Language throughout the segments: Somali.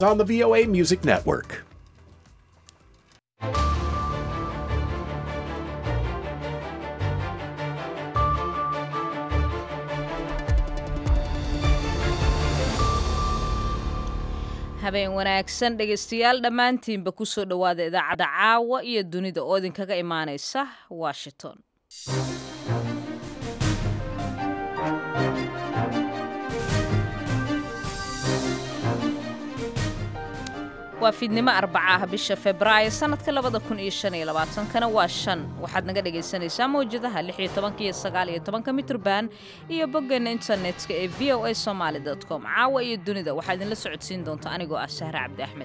on the VOA Music Network. habeen wanaagsan dhegaystayaal dhammaantiinba ku soo dhowaada idaacadda caawa iyo dunida oo idinkaga imaanaysa washington waa fiidnimo arbacaah bisha febraayo sannadka labada kun iyo shan iyo labaatankana waa shan waxaad naga dhegaysanaysaa mawjadaha lix iyo tobanka iyo sagaal iyo tobanka mitrban iyo boggeena internetka ee v o a somaali dot com caawa iyo dunida waxaa idinla socodsiin doonta anigoo ah sahre cabdi axmed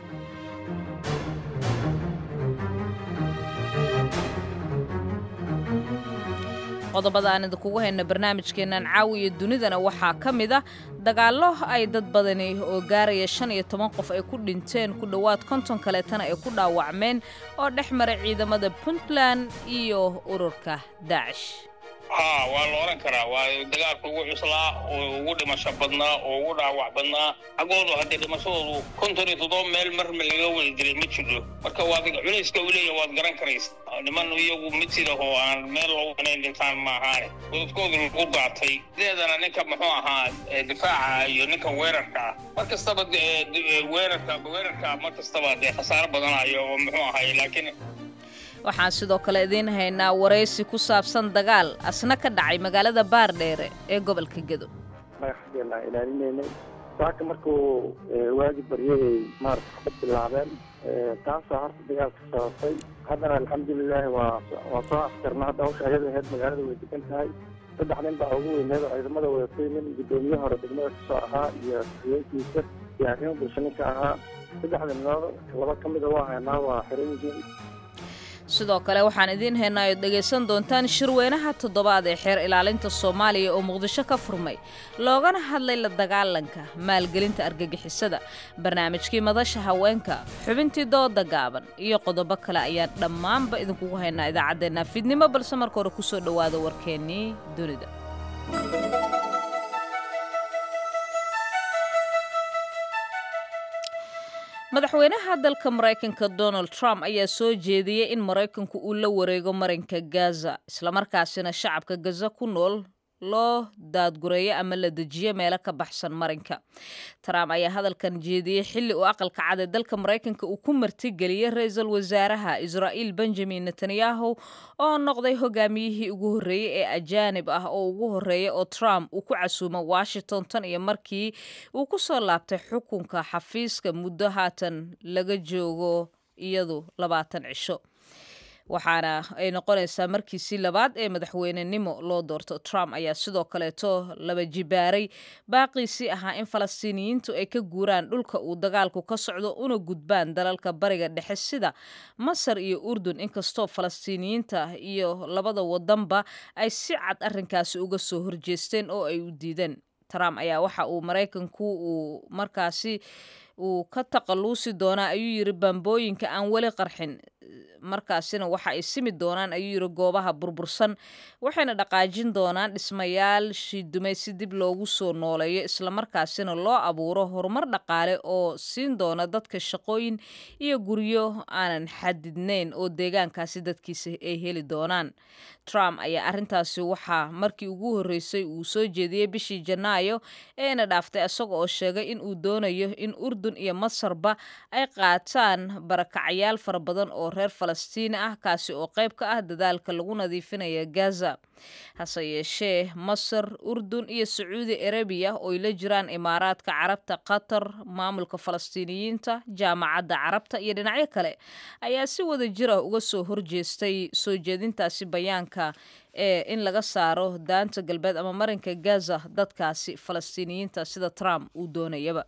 qodobada aan idinkugu hayno barnaamijkeennan caawiya dunidana waxaa ka mid a dagaallo ay dad badani oo gaaraya shan iyo toban qof ay ku dhinteen ku dhowaad konton kaleetana ay ku dhaawacmeen oo dhex maray ciidamada puntland iyo ururka daacish haa waa la oran karaa waa dagaalka ugu cuslaa oo ugu dhimasho badnaa oo ugu dhaawac badnaa xaggoodu haddii dhimashadoodu konton iyo toddoba meel marma laga wada jiray ma jiro marka waad culayska uu leeyahay waad garan karaysa niman iyagu mid sida oo aan meel lagu inayn dhintaan ma ahaane godadkoodu lagu daatay sideedana ninka muxuu ahaa difaaca iyo ninka weerarka ah mar kastaba weerarka weerarka mar kastaba dee khasaaro badanayo oo muxuu ahay laakiin waxaan sidoo kale idiin haynaa waraysi ku saabsan dagaal asna ka dhacay magaalada baardheere ee gobolka gedo madaxdeena ilaalinaynay saaka markuu waagi baryahey maarata ka bilaabeen taasoo horta dagaalka sababtay haddana alxamdulilaahi waa waa soo afkarna hadda hawsha ayada aheyd magaalada way degan tahay saddex nin baa ugu weyneed oo ciidamada wadatay nin guddoomiye hore degmada kasoo ahaa iyo haweenkiisa iyo arrimo bulsho ninka ahaa saddexda ninood laba ka mida waa haynaa waa xiran yihiin sidoo kale waxaan idiin haynaa ood dhegaysan doontaan shirweynaha toddobaad ee xeer ilaalinta soomaaliya oo muqdisho ka furmay loogana hadlay la dagaalanka maalgelinta argagixisada barnaamijkii madasha haweenka xubintii dooda gaaban iyo qodobo kale ayaan dhammaanba idinkugu haynaa idaacaddeenna fiidnimo balse marka hore kusoo dhowaada warkeennii dunida madaxweynaha dalka maraykanka donald trump ayaa soo jeediyey in maraykanku uu la wareego marinka gaza islamarkaasina shacabka gaza ku nool loo daadgureeyo ama la dejiyo meelo ka baxsan marinka trump ayaa hadalkan jeediyey xilli uu aqalka cad ee dalka maraykanka uu ku martigeliyey ra-iisul wasaaraha israa'iil benjamin netanyahu oo noqday hogaamiyihii ugu horreeyey ee ajaanib ah oo ugu horreeya oo trump uu ku casuumo washington tan iyo markii uu ku soo laabtay xukunka xafiiska muddo haatan laga joogo iyadu labaatan cisho waxaana ay noqonaysaa markiisii labaad ee madaxweynenimo loo doorto trump ayaa sidoo kaleeto laba jibaaray baaqiisii ahaa in falastiiniyiintu ay ka guuraan dhulka uu dagaalku ka socdo una gudbaan dalalka bariga dhexe sida masar iyo urdun inkastoo falastiiniyiinta iyo labada wadanba ay si cad arrinkaasi uga soo horjeesteen oo ay u diideen trump ayaa waxa uu maraykanku uu markaasi uu ka taqaluusi doonaa ayuu yiri bambooyinka aan weli qarxin markaasina waxa ay simi doonaan ayuu yiri goobaha burbursan waxayna dhaqaajin doonaan dhismayaal shiidumay si dib loogu soo nooleeyo islamarkaasina loo abuuro horumar dhaqaale oo siin doona dadka shaqooyin iyo guryo aanan xadidnayn oo deegaankaasi dadkiisa ay heli doonaan trump ayaa arrintaasi waxaa markii ugu horreysay uu soo jeediyey bishii janaayo eena dhaaftay isaga oo sheegay in uu doonayo in urdun iyo masarba ay qaataan barakacayaal fara badan oo reer falastiini ah kaasi oo qayb ka ah dadaalka lagu nadiifinaya gaza hase yeeshee masar urdun iyo sacuudi arabiya ooy la jiraan imaaraadka carabta qatar maamulka falastiiniyiinta jaamacadda carabta iyo dhinacyo kale ayaa si wada jir ah uga soo horjeestay soo jeedintaasi bayaanka ee in laga saaro daanta galbeed ama marinka gaza dadkaasi falastiiniyiinta sida trump uu doonayaba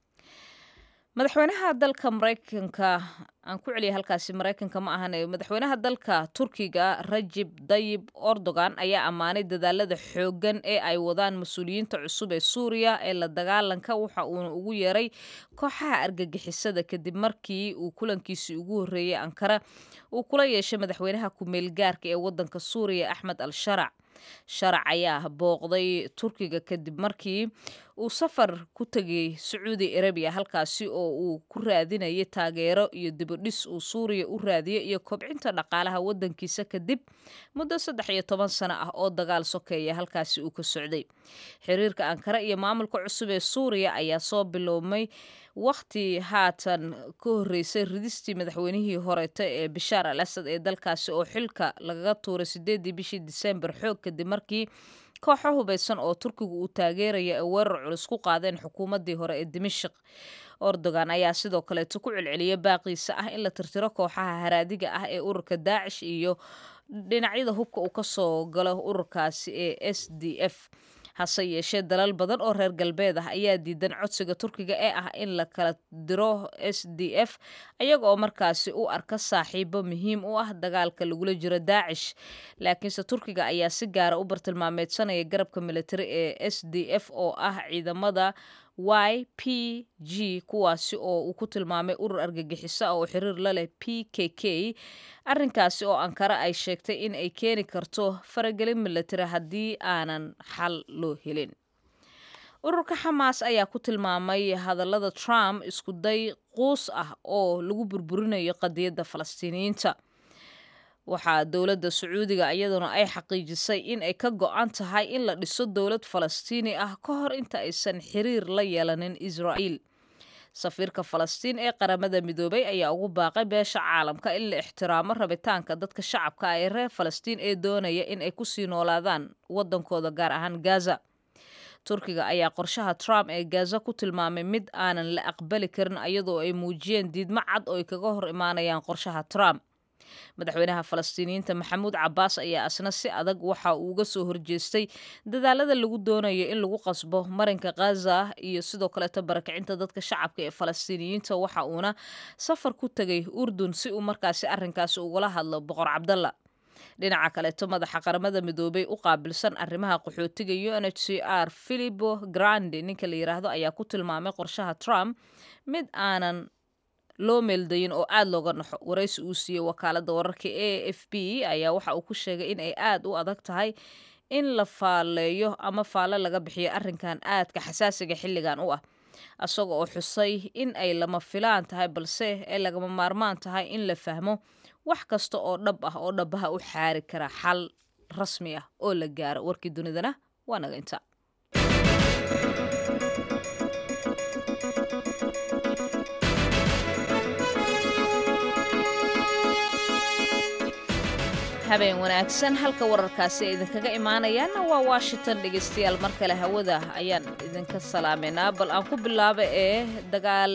madaxweynaha dalka maraykanka aan ku celiyay halkaasi maraykanka ma ahan madaxweynaha dalka turkiga rajib dayib erdogan ayaa ammaanay dadaalada xooggan ee ay wadaan mas-uuliyiinta cusub ee suuriya ee la dagaalanka waxa uuna ugu yeeray kooxaha argagixisada kadib markii uu kulankiisii ugu horreeyey ankara uu kula yeeshay madaxweynaha ku-meel gaarka ee wadanka suuriya axmed al sharac sharac ayaa booqday turkiga kadib markii uu safar ku tegay sacuudi arabiya halkaasi oo uu ku raadinayay taageero iyo dibudhis uu suuriya u raadiyo iyo kobcinta dhaqaalaha waddankiisa kadib muddo saddex iyo toban sano ah oo dagaal sokeeya halkaasi uu ka socday xiriirka ankara iyo maamulka cusub ee suuriya ayaa soo biloobmay wakhti haatan ka horreysay ridistii madaxweynihii horeeta ee bishaar al asad ee dalkaasi oo xilka lagaga tuuray sideedii bishii disembar xoog kadib markii kooxo hubaysan oo turkigu uu taageeraya ay weerar culus ku qaadeen xukuumaddii hore ee dimashik ordogan ayaa sidoo kaleeto ku celceliyay baaqiisa ah in la tirtiro kooxaha haraadiga ah ee ururka daacish iyo dhinacyada hubka uu kasoo galo ururkaasi ee s d f hase yeeshee dalal badan oo reer galbeed ah ayaa diidan codsiga turkiga ee ah in la kala diro s d f ayaga oo markaasi u arka saaxiibo muhiim u ah dagaalka lagula jiro daacish laakiinse turkiga ayaa si gaara u bartilmaameedsanaya garabka militari ee s d f oo ah ciidamada y p g kuwaasi oo uu ku tilmaamay urur argagixiso oo xiriir la leh p k k arrinkaasi oo ankara ay sheegtay in ay keeni karto faragelin militari haddii aanan xal loo helin ururka xamaas ayaa ku tilmaamay hadallada trump isku day quus ah oo lagu burburinayo qadiyadda falastiiniyiinta waxaa dowladda sacuudiga iyaduna ay xaqiijisay in ay ka go-an tahay in la dhiso dowlad falastiini ah ka hor inta aysan xiriir la yeelanin israa'iil safiirka falastiin ee qaramada midoobay ayaa ugu baaqay beesha caalamka in la ixtiraamo rabitaanka dadka shacabka ah ee reer falastiin ee doonaya in ay kusii noolaadaan waddankooda gaar ahaan gaza turkiga ayaa qorshaha trump ee gaza ku tilmaamay mid aanan la aqbali karin iyadoo ay muujiyeen diidmo cad oo ay kaga hor imaanayaan qorshaha trump madaxweynaha falastiiniyiinta maxamuud cabaas ayaa asna si adag waxa uu uga soo horjeestay dadaalada lagu doonayo in lagu qasbo marinka khaza iyo sidoo kaleeto barakicinta dadka shacabka ee falastiiniyiinta waxa uuna safar ku tegay urdun si uu markaasi arrinkaasi ugala hadlo boqor cabdalla dhinaca kaleeto madaxa qaramada midoobay u qaabilsan arrimaha qaxootiga u n h c r philipo grandi ninka la yiraahdo ayaa ku tilmaamay qorshaha trump mid aanan loo meeldayin oo aada looga naxo waraysi uu siiyey wakaaladda wararka a f b ayaa waxa uu ku sheegay in ay aada u adag tahay in la faaleeyo ama faale laga bixiyo arrinkan aadka xasaasiga xilligan u ah isaga oo xusay in ay lama filaan tahay balse ay lagama maarmaan tahay in la fahmo wax kasta oo dhab ah oo dhabaha u xaari kara xal rasmi ah oo la gaaro warkii dunidana waa naga inta habeen wanaagsan halka wararkaasi ay idinkaga imaanayaanna waa washington dhegeystayaal mar kale hawada ayaan idinka salaameynaa bal aan ku bilaaba ee dagaal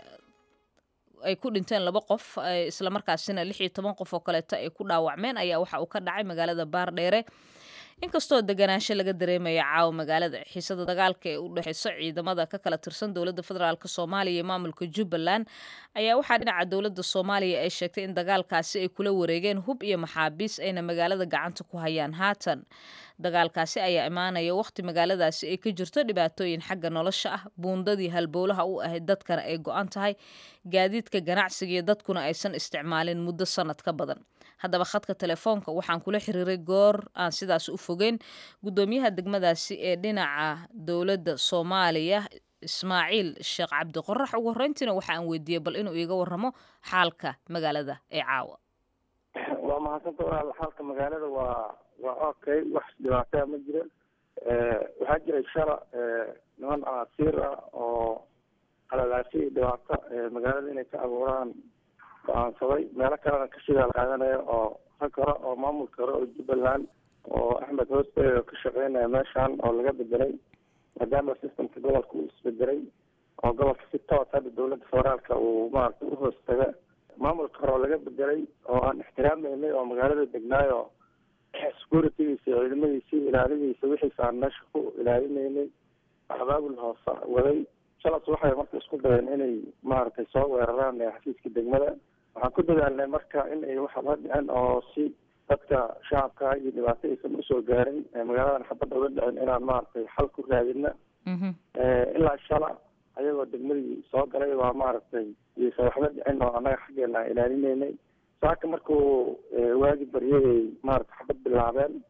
ay ku dhinteen laba qof islamarkaasina lix iyo toban qof oo kaleeto ay ku dhaawacmeen ayaa waxa uu ka dhacay magaalada baardheere inkastoo deganaansho laga dareemaya caawa magaalada xiisada dagaalka ee u dhexeyso ciidamada ka kala tirsan dowladda federaalk soomaaliya iyo maamulka jubbaland ayaa waxaa dhinaca dowladda soomaaliya ay sheegtay in dagaalkaasi ay kula wareegeen hub iyo maxaabiis ayna magaalada gacanta ku hayaan haatan dagaalkaasi ayaa imaanaya wakhti magaaladaasi ay ka jirto dhibaatooyin xagga nolosha ah buundadii halbowlaha u ahayd dadkana ay go-an tahay gaadiidka ganacsiga iyo dadkuna aysan isticmaalin muddo sanad ka badan haddaba khadka telefoonka waxaan kula xiriiray goor aan sidaas u fogeyn guddoomiyaha degmadaasi ee dhinaca dowladda soomaaliya ismaaciil sheekh cabdiqorax ugu horreyntiina waxa aan weydiiyey bal inuu iiga warramo xaalka magaalada ee caawa waa mahadsanta walaal xaalka magaalada waa waa okay wax dhibaataa ma jira waxaa jiray shala niman asiir ah oo qalalaashay dhibaato magaalada inay ka abuuraan go-aansaday meelo kalena ka shidaal qaadanaya oo rag hore oo maamulka hore oo jubbaland oo axmed hooste oo ka shaqeynaya meeshan oo laga bedelay maadaama systemka gobolka uu isbedelay oo gobolka si toos hadda dowladda federaalka uu maaragtay uhoos taga maamulka hore oo laga bedelay oo aan ixtiraameynay oo magaalada degnaayo securitygiisa iyo ciidamadiisa ilaaladiisa wixiisa aan meesha ku ilaalinaynay abaabul hoose waday shalas waxay marka isku dayeen inay maaragtay soo weeraraan xafiiska degmada waxaan ku dadaalnay marka in ay waxaba dhicin oo si dadka shacabka iyo dhibaato aysan usoo gaarin magaaladan xabadda uga dhicin inaan maaragtay xal ku raadina ilaa shala ayagoo degmadii soo galay waa maaragtay iysan waxba dhicin oo annaga xaggeena aan ilaalinaynay saaka markuu waagi baryayay maaragtay xabad bilaabeen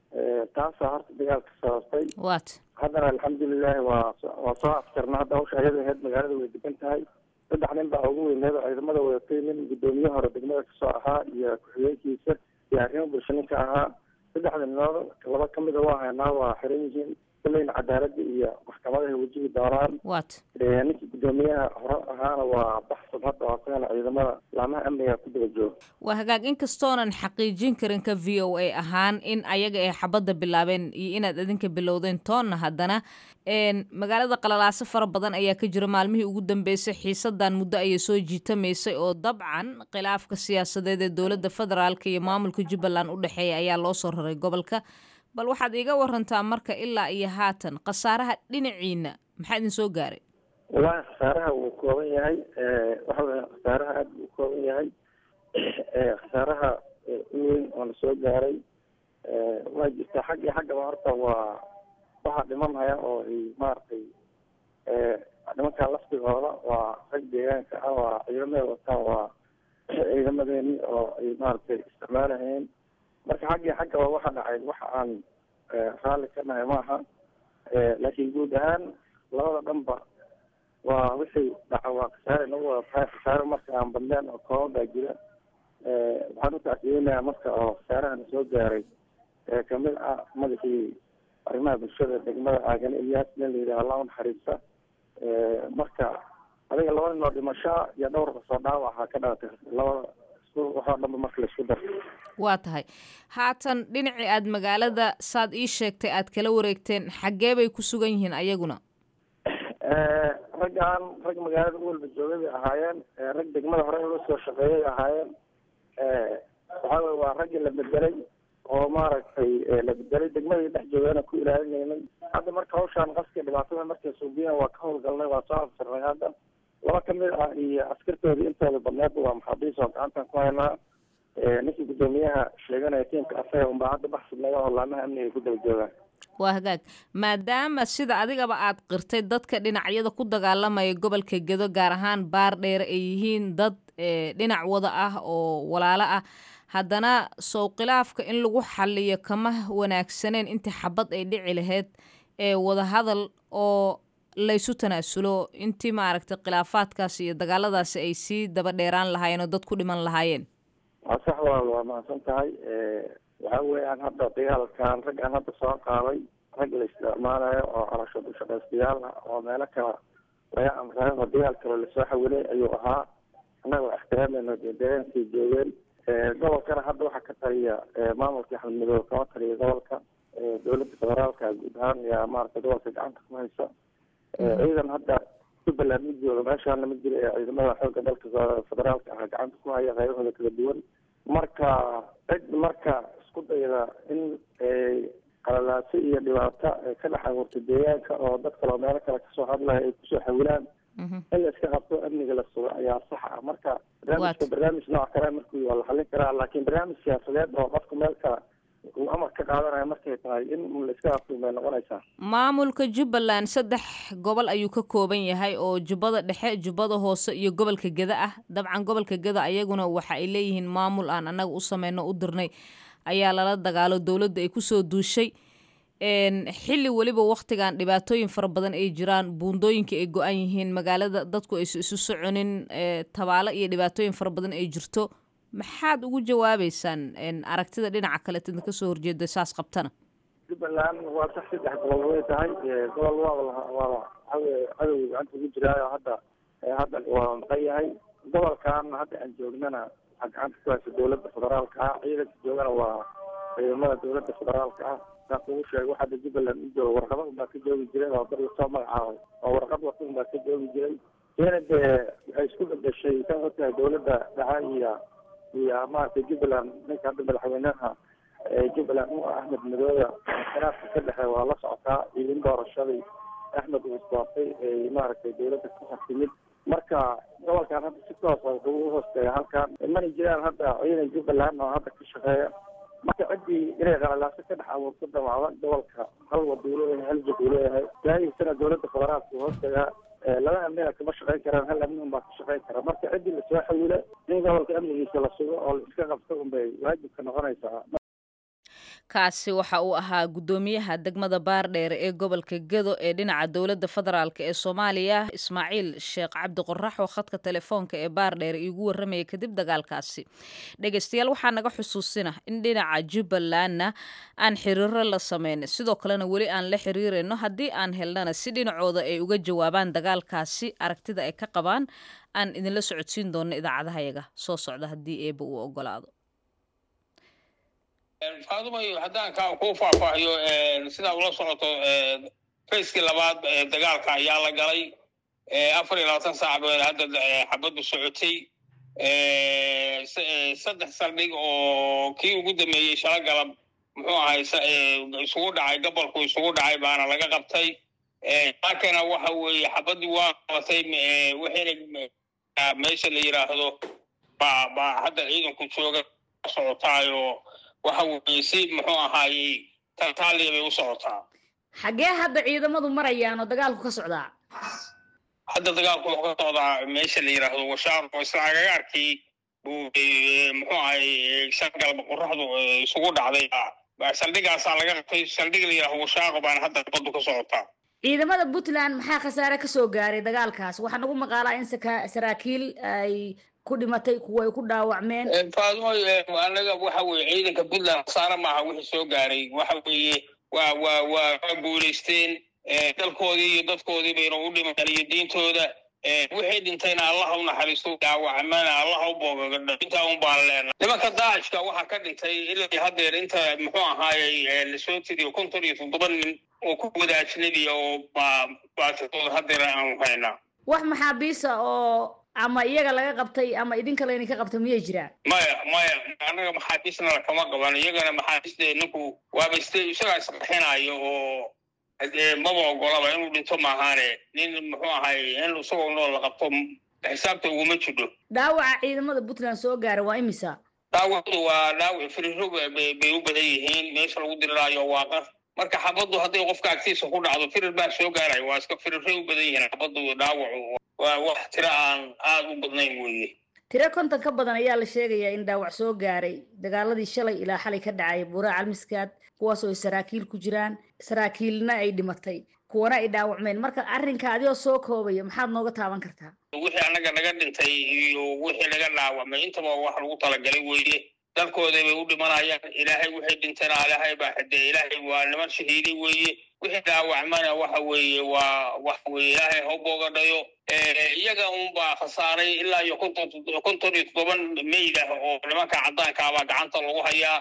taasaa horta dagaalka sababtay wat haddana alxamdulilahi waa waa soo afjarna hadda hawsha ayada aheyd magaalada way degan tahay saddex nin baa ugu weyneed oo ciidamada wadatay nin guddoomiye hore degmada kasoo ahaa iyo ku-xigeenkiisa iyo arrimo bulsho ninka ahaa saddexda ninood laba kamida waa haynaa waa xiran yihiin kulleyna cadaaladda iyo maxkamadahay wajihi doonaan wat ninkii guddoomiyaha hore ahaana waa baxsad hadda oo asagana ciidamada laamaha amniga ku daba jooga waa hagaag inkastoonan xaqiijin karin ka v o a ahaan in ayaga ay xabadda bilaabeen iyo inaad idinka bilowdeen toonna haddana magaalada qalalaaso fara badan ayaa ka jira maalmihii ugu dambeysay xiisadan muddo ayay soo jiitamaysay oo dabcan khilaafka siyaasadeed ee dowladda federaalk iyo maamulka jubbaland u dhexeeya ayaa loo soo raray gobolka bal waxaad iiga warantaa marka ilaa iyo haatan khasaaraha dhinaciina maxaa idin soo gaaray wallaahi khasaaraha wuu kooban yahay waxa weya khasaaraha aada buu kooban yahay khasaaraha u weyn oo na soo gaaray waa jirtaa xag iyo xaggaba horta waa waxaa dhimanhaya oo ay maaragtay nimankaa laftigooda waa rag deegaanka ah waa ciidamada wataan waa ciidamadeeni oo ay maaragtay isticmaalahayeen marka xaggii xaggaba waxa dhacay waxa aan raalli ka nahay maaha laakiin guud ahaan labada dhanba waa wixii dhaca waa khasaare nagu wada tahay khasaare marka aan badneen oo kooban baa jira waxaan u tacsiyeynayaa marka oo khasaarahana soo gaaray kamid ah madaxii arrimaha bulshada degmada aagan ilyaas nin la yidhaha allah unaxariista marka adiga laba nin oo dhimashaa iyo dhowr kasoo dhaawaca ka dhalatay labada waxoo dhanba marka laisku daro waa tahay haatan dhinacii aad magaalada saad ii sheegtay aad kala wareegteen xaggee bay ku sugan yihiin ayaguna raggaan rag magaalada u walba joogay bay ahaayeen rag degmada hore uga soo shaqeeyay ahaayeen waxaa weye waa raggii la bedelay oo maaragtay la bedelay degmadii dhex joogana ku ilaalinaynay hadda marka hawshaan qaska dhibaatada markay suubiyeen waa ka howlgalnay waa soo afsirnay hadda laba kamid ah iyo askartoodii intooda badneedba waa maxaabiis oo gacantan ku haynaa ninkii guddoomiyaha sheeganaya tiimka asaga unbaa hadda baxsidnaga oo laamaha amniga ku daba joogaan waa hagaag maadaama sida adigaba aad qirtay dadka dhinacyada ku dagaalamaya gobolka gedo gaar ahaan baar dheer ay yihiin dad dhinac wada ah oo walaalo ah haddana sow khilaafka in lagu xaliyo kama wanaagsaneen intii xabad ay dhici lahayd ee wadahadal oo laysu tanaasulo intii maaragtay khilaafaadkaasi iyo dagaaladaasi ay sii daba dheeraan lahaayeen oo dad ku dhiman lahaayeen waa sax walaal waa mahadsan tahay waxa weeyaan hadda dagaalkan rag aan hadda soo qaaday rag la isticmaalayo oo calashad ushaqaystayaal ah oo meelo kale laga amray oo dagaal kale lasoo xawilay ayuu ahaa annagoo ixtiraamayno dee deegaankay joogeen gobolkana hadda waxaa ka taliya maamulka axmed midoobe kama taliya gobolka dowladda federaalka guud ahaan yaa maaragtay gobolka gacanta ku haysa ciidan hadda jubbaland ma jooga meeshaana ma jira ee ciidamada xoogga dalka federaalka ah gacanta ku haya qaybahooda kala duwan marka cid marka isku dayda in qalalaaso iyo dhibaato ka dhex abuurtay deegaanka oo dad kale oo meelo kale kasoo hadlaya ay kusoo xawilaan in la iska qabto amniga la sugo ayaa sax ah marka barnaamijka barnaamij nooc kale markuu waa la xallin karaa laakiin barnaamij siyaasadeed oo qofka meel kale uu amar ka qaadanayo markay tahay in la iska qabto may noqonaysaa maamulka jubbaland saddex gobol ayuu ka kooban yahay oo jubbada dhexe jubbada hoose iyo gobolka geda ah dabcan gobolka geda ayaguna waxa ay leeyihiin maamul aan annaga u sameyno u dirnay ayaa lala dagaalo dowladda ay kusoo duushay xilli weliba waktigan dhibaatooyin fara badan ay jiraan buundooyinka ay go-an yihiin magaalada dadku aysu isu soconin tabaalo iyo dhibaatooyin fara badan ay jirto maxaad ugu jawaabeysaan aragtida dhinaca kale tidna kasoo horjeeda saas qabtana jubbaland waa sax saddex gobol way tahay gobol waa waa waxaweye cadowga gacanta ugu jiraayo hadda hadda waa maqan yahay gobolkan hadda aan joognana waxaa gacanta ku haysa dowladda federaalka ah ciidanka joogana waa ciidamada dowladda federaalka ah saa kugu sheego hadda jubbaland u jooga warqada unbaa ka joogi jiray oo dad lasoo magacaabay oo warqad wata unbaa ka joogi jiray iyana dee waxay isku bedeshay kan ogtahay dowladda dhaxa iyo iyo maaragtay jubbaland ninka hadda madaxweynaha jubbaland u ah axmed madoobe khilaafka ka dhexe waa la socotaa iyo in doorashadii axmed uu isdoortay ay maaragtay dowladda ku xasimid marka gobolkan hadda si toos a wuxuu u hoosteeya halkan mana jiraan hadda ciidan jubbaland oo hadda ka shaqeeya marka ciddii inay qalalaaso ka dhex abuurto damaada gobolka hal waduu leeyahay hal jid uu leeyahay daayisana dowladda federaalka uu hoosteeyaa laba amnina kama shaqeyn karaan hal amni un baa ka shaqeyn kara marka ciddii lasoo xawila in gobolka amnigiisa la sugo oo la iska qabto unbay waajibka noqonaysaa kaasi waxa uu ahaa guddoomiyaha degmada baardheere ee gobolka gedo ee dhinaca dowladda federaalk ee soomaaliya ismaaciil sheekh cabdi qorax oo khadka telefoonka ee baardheere iigu warramaya kadib dagaalkaasi dhegeystayaal waxaa naga xusuusina in dhinaca jubbalandna aan xiriiro la sameyn sidoo kalena weli aan la xiriirayno haddii aan helnana si dhinacooda ay uga jawaabaan dagaalkaasi aragtida ay ka qabaan aan idinla socodsiin doono idaacadahayaga soo socda haddii eeba uu ogolaado faadumayo haddaan ka kuu faahfaahiyo sidaa ula socoto fayskii labaad dagaalka ayaa la galay afar iyo labaatan saac ba hadda xabaddu socotay saddex saldhig oo kii ugu dambeeyey shala galab muxuu ahay isugu dhacay gobolku isugu dhacay baana laga qabtay laakana waxa weeye xabaddii waa qabatay waxayna meesha la yidhaahdo ba baa hadda ciidanku jooga socotaayo waxa weeye si muxuu ahaayey tantaaliya bay u socotaa xaggee hadda ciidamadu marayaan oo dagaalku ka socdaa hadda dagaalku wuxuu ka socdaa meesha la yidhaahdo washaar oo isla agagaarkii buu muxuu ahay shan galba qoraxdu isugu dhacday saldhigaasaa laga qabtay saldhig la yidhahdo washaaqo baana hadda baddu ka socotaa ciidamada puntland maxaa khasaare ka soo gaaray dagaalkaas waxaa nagu maqaalaa in saka- saraakiil ay ku dhimatay kuwa ay ku dhaawacmeen faadumo anaga waxa weeye ciidanka puntland khasaare maaha wixii soo gaaray waxa weeye waa waa waa waa guulaysteen dalkoodii iyo dadkoodii bayna u dhimaan iyo diintooda wixii dhintayna allaha u naxariisto dhaawacmana allaha u boogagadha intaa un baan leenahay nimanka daacishka waxaa ka dhintay ilaa haddeer inta muxuu ahaayey lasoo tiriyo konton iyo toddoba nin oo ku wada ajnabiya oo baa baatidooda haddeer aanu haynaa wax maxaabiisa oo ama iyaga laga qabtay ama idinka laydinka qabtay miyay jiraan maya maya annaga maxaabiisna lakama qaban iyagana maxaabiiste ninku waaba iste isagaa isqaxinayo oo maba ogolaba inuu dhinto maahaane nin muxuu ahay in isagoo nool la qabto xisaabta uguma jidho dhaawaca ciidamada puntland soo gaara waa imisa dhaawacdu waa dhaawac firiro bay u badan yihiin meesha lagu diriraayo waa qar marka xabaddu hadday qofka agtiisa ku dhacdo firir baa soo gaaraya waa iska firiray u badan yihiin xabaddu dhaawacu waa wax tiro aan aada u badnayn weeye tiro konton ka badan ayaa la sheegayaa in dhaawac soo gaaray dagaaladii shalay ilaa xalay ka dhacay buuraa calmiskaad kuwaas oo ay saraakiil ku jiraan saraakiilna ay dhimatay kuwana ay dhaawacmeen marka arrinka adigoo soo koobaya maxaad nooga taaban kartaa wixii annaga naga dhintay iyo wixii naga dhaawacmay intaba wax lagu talagalay weeye dalkooda bay u dhimanayaan ilaahay wixii dhintana ilaahay baa xidee ilaahay waa niman shahiiday weeye wixii dhaawacmana waxa weeye waa waxa weeye ilaahay ha u boogadhayo iyaga unbaa khasaaray ilaa iyo konton konton iyo toddoban meyd ah oo nimanka caddaankaabaa gacanta lagu hayaa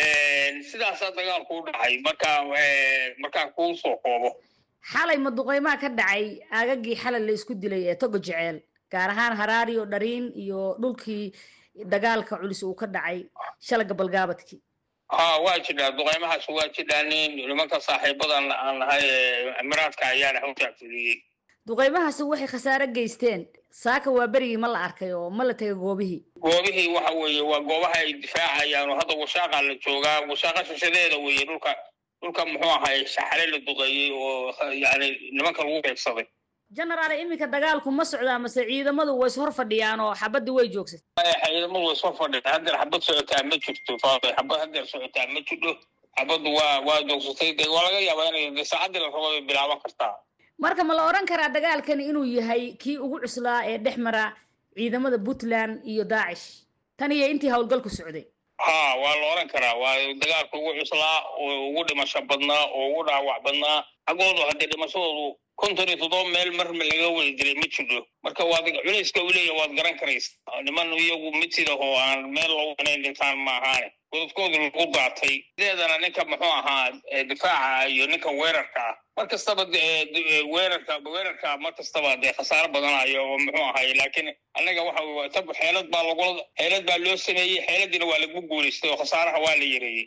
sidaasaa dagaalku u dhacay marka markaan kuu soo koobo xalay maduqeymaha ka dhacay aagagii xalay la isku dilay ee togo jeceel gaar ahaan haraari oo dhariin iyo dhulkii dagaalka culus uu ka dhacay shalaga balgaabadkii ha waa jidhaa duqeymahaas waa jidhaa nin nimanka saaxiibadan aan nahay emiraadka ayaana hawshaa fuliyey duqeymahaasi waxay khasaare geysteen saaka waa berigii ma la arkay oo ma la tegay goobihii goobihii waxa weeye waa goobaha ay difaacayaan oo hadda washaaqa la joogaa washaaqa shishadeeda weeye dhulka dhulka muxuu ahay shaxale la duqeeyey oo yani nimanka lagu beegsaday genaraal iminka dagaalku ma socdaa mase ciidamadu way is hor fadhiyaan oo xabadii way joogsatay ciidamadu way soo fadhiyaan haddeer xabad socotaa ma jirto faafay xabad haddeer socotaa ma jidho xabaddu waa waa joogsatay dee waa laga yaabaa inay de saacaddii la rabo ay bilaaban kartaa marka ma la odhan karaa dagaalkani inuu yahay kii ugu cuslaa ee dhex mara ciidamada puntland iyo daacish tan iyo intii howlgalku socday ha waa la odhan karaa waa dagaalka ugu cuslaa oo ugu dhimasho badnaa oo ugu dhaawac badnaa xaggoodu haddee dhimashadoodu konton iyo toddoba meel marma laga wada dilay ma jidho marka waad culayska u leeya waad garan karaysa niman iyagu mid sida oo aan meel lagu wanayn dhintaan ma ahaane godadkoodu lagu daatay sideedana ninka muxuu ahaa difaaca iyo ninka weerarka ah mar kastaba weerarka weerarka mar kastaba dee khasaaro badanayo oo muxuu ahay laakiin annaga waxa tab xeelad baa lagula xeelad baa loo sameeyey xeeladiina waa lagu guulaystay oo khasaaraha waa la yareeyey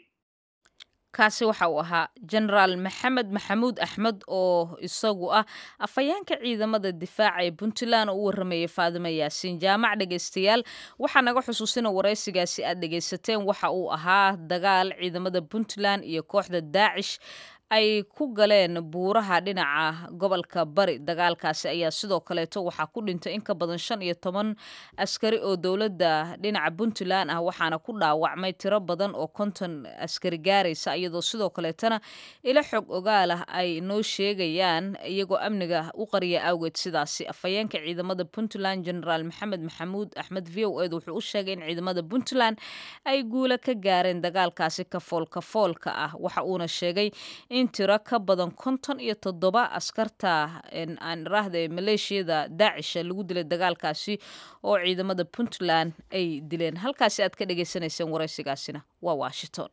kaasi waxa uu ahaa genaraal maxamed maxamuud axmed oo isagu ah afhayeenka ciidamada difaaca ee puntland oo u warramayay faadimo yaasiin jaamac dhegaystayaal waxaa naga xusuusina waraysigaasi aad dhegaysateen waxa uu ahaa dagaal ciidamada puntland iyo kooxda daacish ay ku galeen buuraha dhinaca gobolka bari dagaalkaasi ayaa sidoo kaleeto waxaa ku dhintay in ka badan shan iyo toban askari oo dowladda dhinaca puntland ah waxaana ku dhaawacmay tiro badan oo konton askari gaaraysa iyadoo sidoo kaleetana ilo xog ogaal ah ay noo sheegayaan iyagoo amniga u qariya awgeed sidaasi afhayeenka ciidamada puntland generaal maxamed maxamuud axmed v o ed wuxuu u sheegay in ciidamada puntland ay guula ka gaareen dagaalkaasi kafool kafoolka ah waxa uuna sheegay in tiro ka badan konton iyo toddoba askarta aan iraahda ee maleeshiyada daacisha lagu dilay dagaalkaasi oo ciidamada puntland ay dileen halkaasi aad ka dhagaysanayseen waraysigaasina waa washington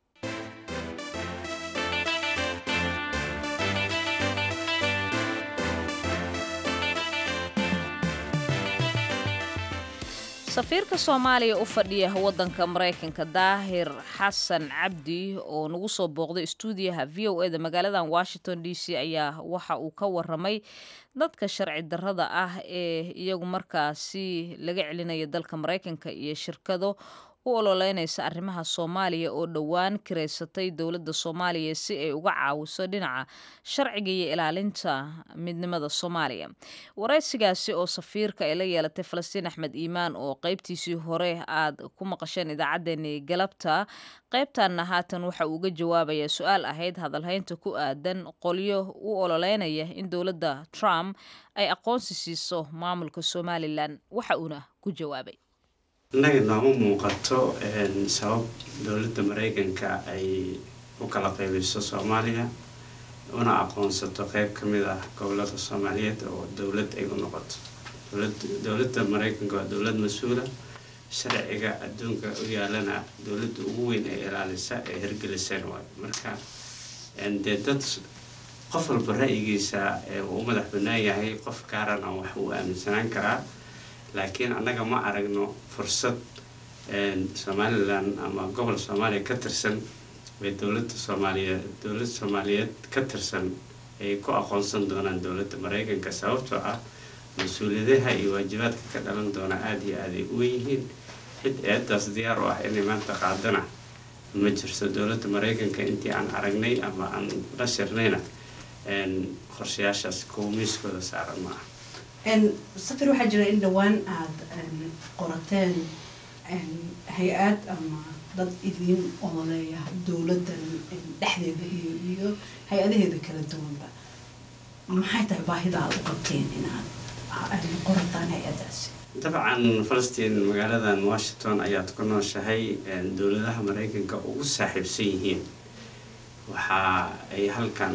safiirka soomaaliya u fadhiya wadanka maraykanka daahir xasan cabdi oo nagu soo booqday stuudiyaha v o eda magaaladan washington d c ayaa waxa uu ka waramay dadka sharci darrada ah ee iyagu markaasi laga celinaya dalka maraykanka iyo shirkado u ololeynaysa arrimaha soomaaliya oo dhowaan kiraysatay dowladda soomaaliya si ay uga caawiso dhinaca sharciga iyo ilaalinta midnimada soomaaliya waraysigaasi oo safiirka ay la yeelatay falastiin axmed iimaan oo qeybtiisii hore aad ku maqasheen idaacaddeenii galabta qaybtanna haatan waxa uu uga jawaabayaa su-aal ahayd hadalhaynta ku aadan qolyo u ololeynaya in dowladda trump ay aqoonsi siiso maamulka somalilan waxa uuna ku jawaabay innaga nooma muuqato sabab dowladda maraykanka ay u kala qaybiso soomaaliya una aqoonsato qeyb ka mid ah gobolada soomaaliyeed oo dowlad ay u noqoto dowladda maraykanka waa dowlad mas-uula sharciga adduunka u yaalana dowladda ugu weyn ee ilaalisa ee hirgeliseen waayo marka dee dad qof walba ra-yigiisa uu u madax banaan yahay qof gaarana wax uu aaminsanaan karaa laakiin annaga ma aragno fursad somalilan ama gobol soomaaliya ka tirsan bay dowladda soomaaliyeed dowlad soomaaliyeed ka tirsan ay ku aqoonsan doonaan dowladda maraykanka sababtoo ah mas-uuliyadaha iyo waajibaadka ka dhalan doona aada iyo aada ay u yihiin cid eedaas diyaar u ah inay maanta qaadana ma jirto dowladda maraykanka intii aan aragnay ama aan la shirnayna qorshayaashaas kuwa miiskooda saaran ma ah safir waxaa jira in dhowaan aada qorateen hay-ad ama dad idiin ololeeya dowladdan dhexdeeda iyo iyo hay-adaheeda kala duwanba maxay tahay baahida aada u qabteen inaad qorataan hay-adaasi dabcan falastiin magaaladan washington ayaad ku nooshahay dowladaha maraykanka ugu saaxiibsan yihiin waxa ay halkan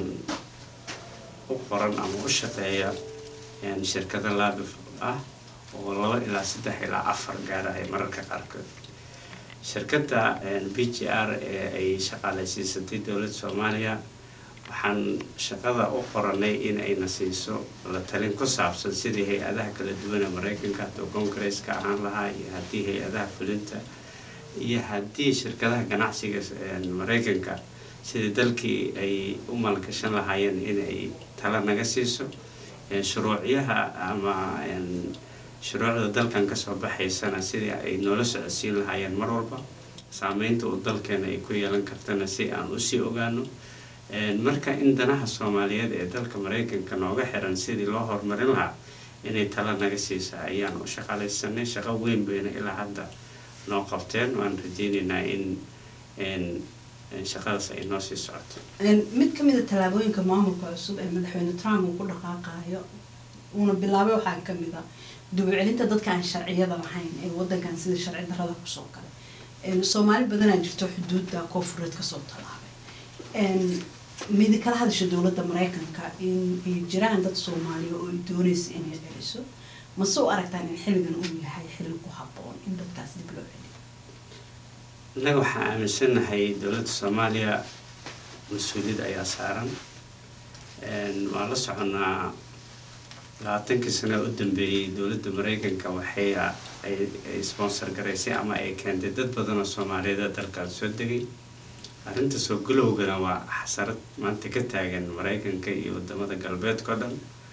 u qoran ama u shaqeeya shirkado laabif ah oo laba ilaa saddex ilaa afar gaara ay mararka qaarkood shirkadda b g r ee ay shaqaaleysiisatay dowladda soomaaliya waxaan shaqada u qoranay in ayna siiso la talin ku saabsan sidii hay-adaha kala duwan ee maraykanka hadduu congaresska ahaan lahaa iyo haddii hay-adaha fulinta iyo haddii shirkadaha ganacsiga maraykanka sidii dalkii ay u maalgashan lahaayeen inay tala naga siiso shuruucyaha ama shuruucda dalkan kasoo baxaysana sidii ay noola socodsiin lahaayeen mar walba saameynta uu dalkeena ay ku yeelan kartana si aan usii ogaano marka in danaha soomaaliyeed ee dalka maraykanka nooga xiran sidii loo horumarin lahaa inay tala naga siisa ayaan u shaqaalaysanay shaqo weyn bayna ilaa hadda noo qabteen waan rajeyneynaa in shaqadaas ay noo sii socoto mid ka mid a tallaabooyinka maamulka cusub ee madaxweyne trump uu ku dhaqaaqaayo uuna bilaabay waxaa ka mid a dubucelinta dadka aan sharciyada lahayn ee wadankan sida sharci darada kusoo galay soomaali badanaa jirto xuduudda koofureed kasoo tallaabay midi kala hadasha dowladda maraykanka in ay jiraan dad soomaaliya oo ay doonaysa inay celiso mase u aragtaan in xilligan uu yahay xilli ku habboon in dadkaas dib loo celiyo innaga waxaan aaminsanahay dowladda soomaaliya mas-uuliyad ayaa saaran waan la soconaa labaatankii sano u dambeeyey dowladda maraykanka waxay ay sponsor garaysay ama ay keentay dad badan oo soomaaliyeed dalkan soo degay arrinta soo galowgana waa xasarad maanta ka taagan maraykanka iyo wadamada galbeedka o dhan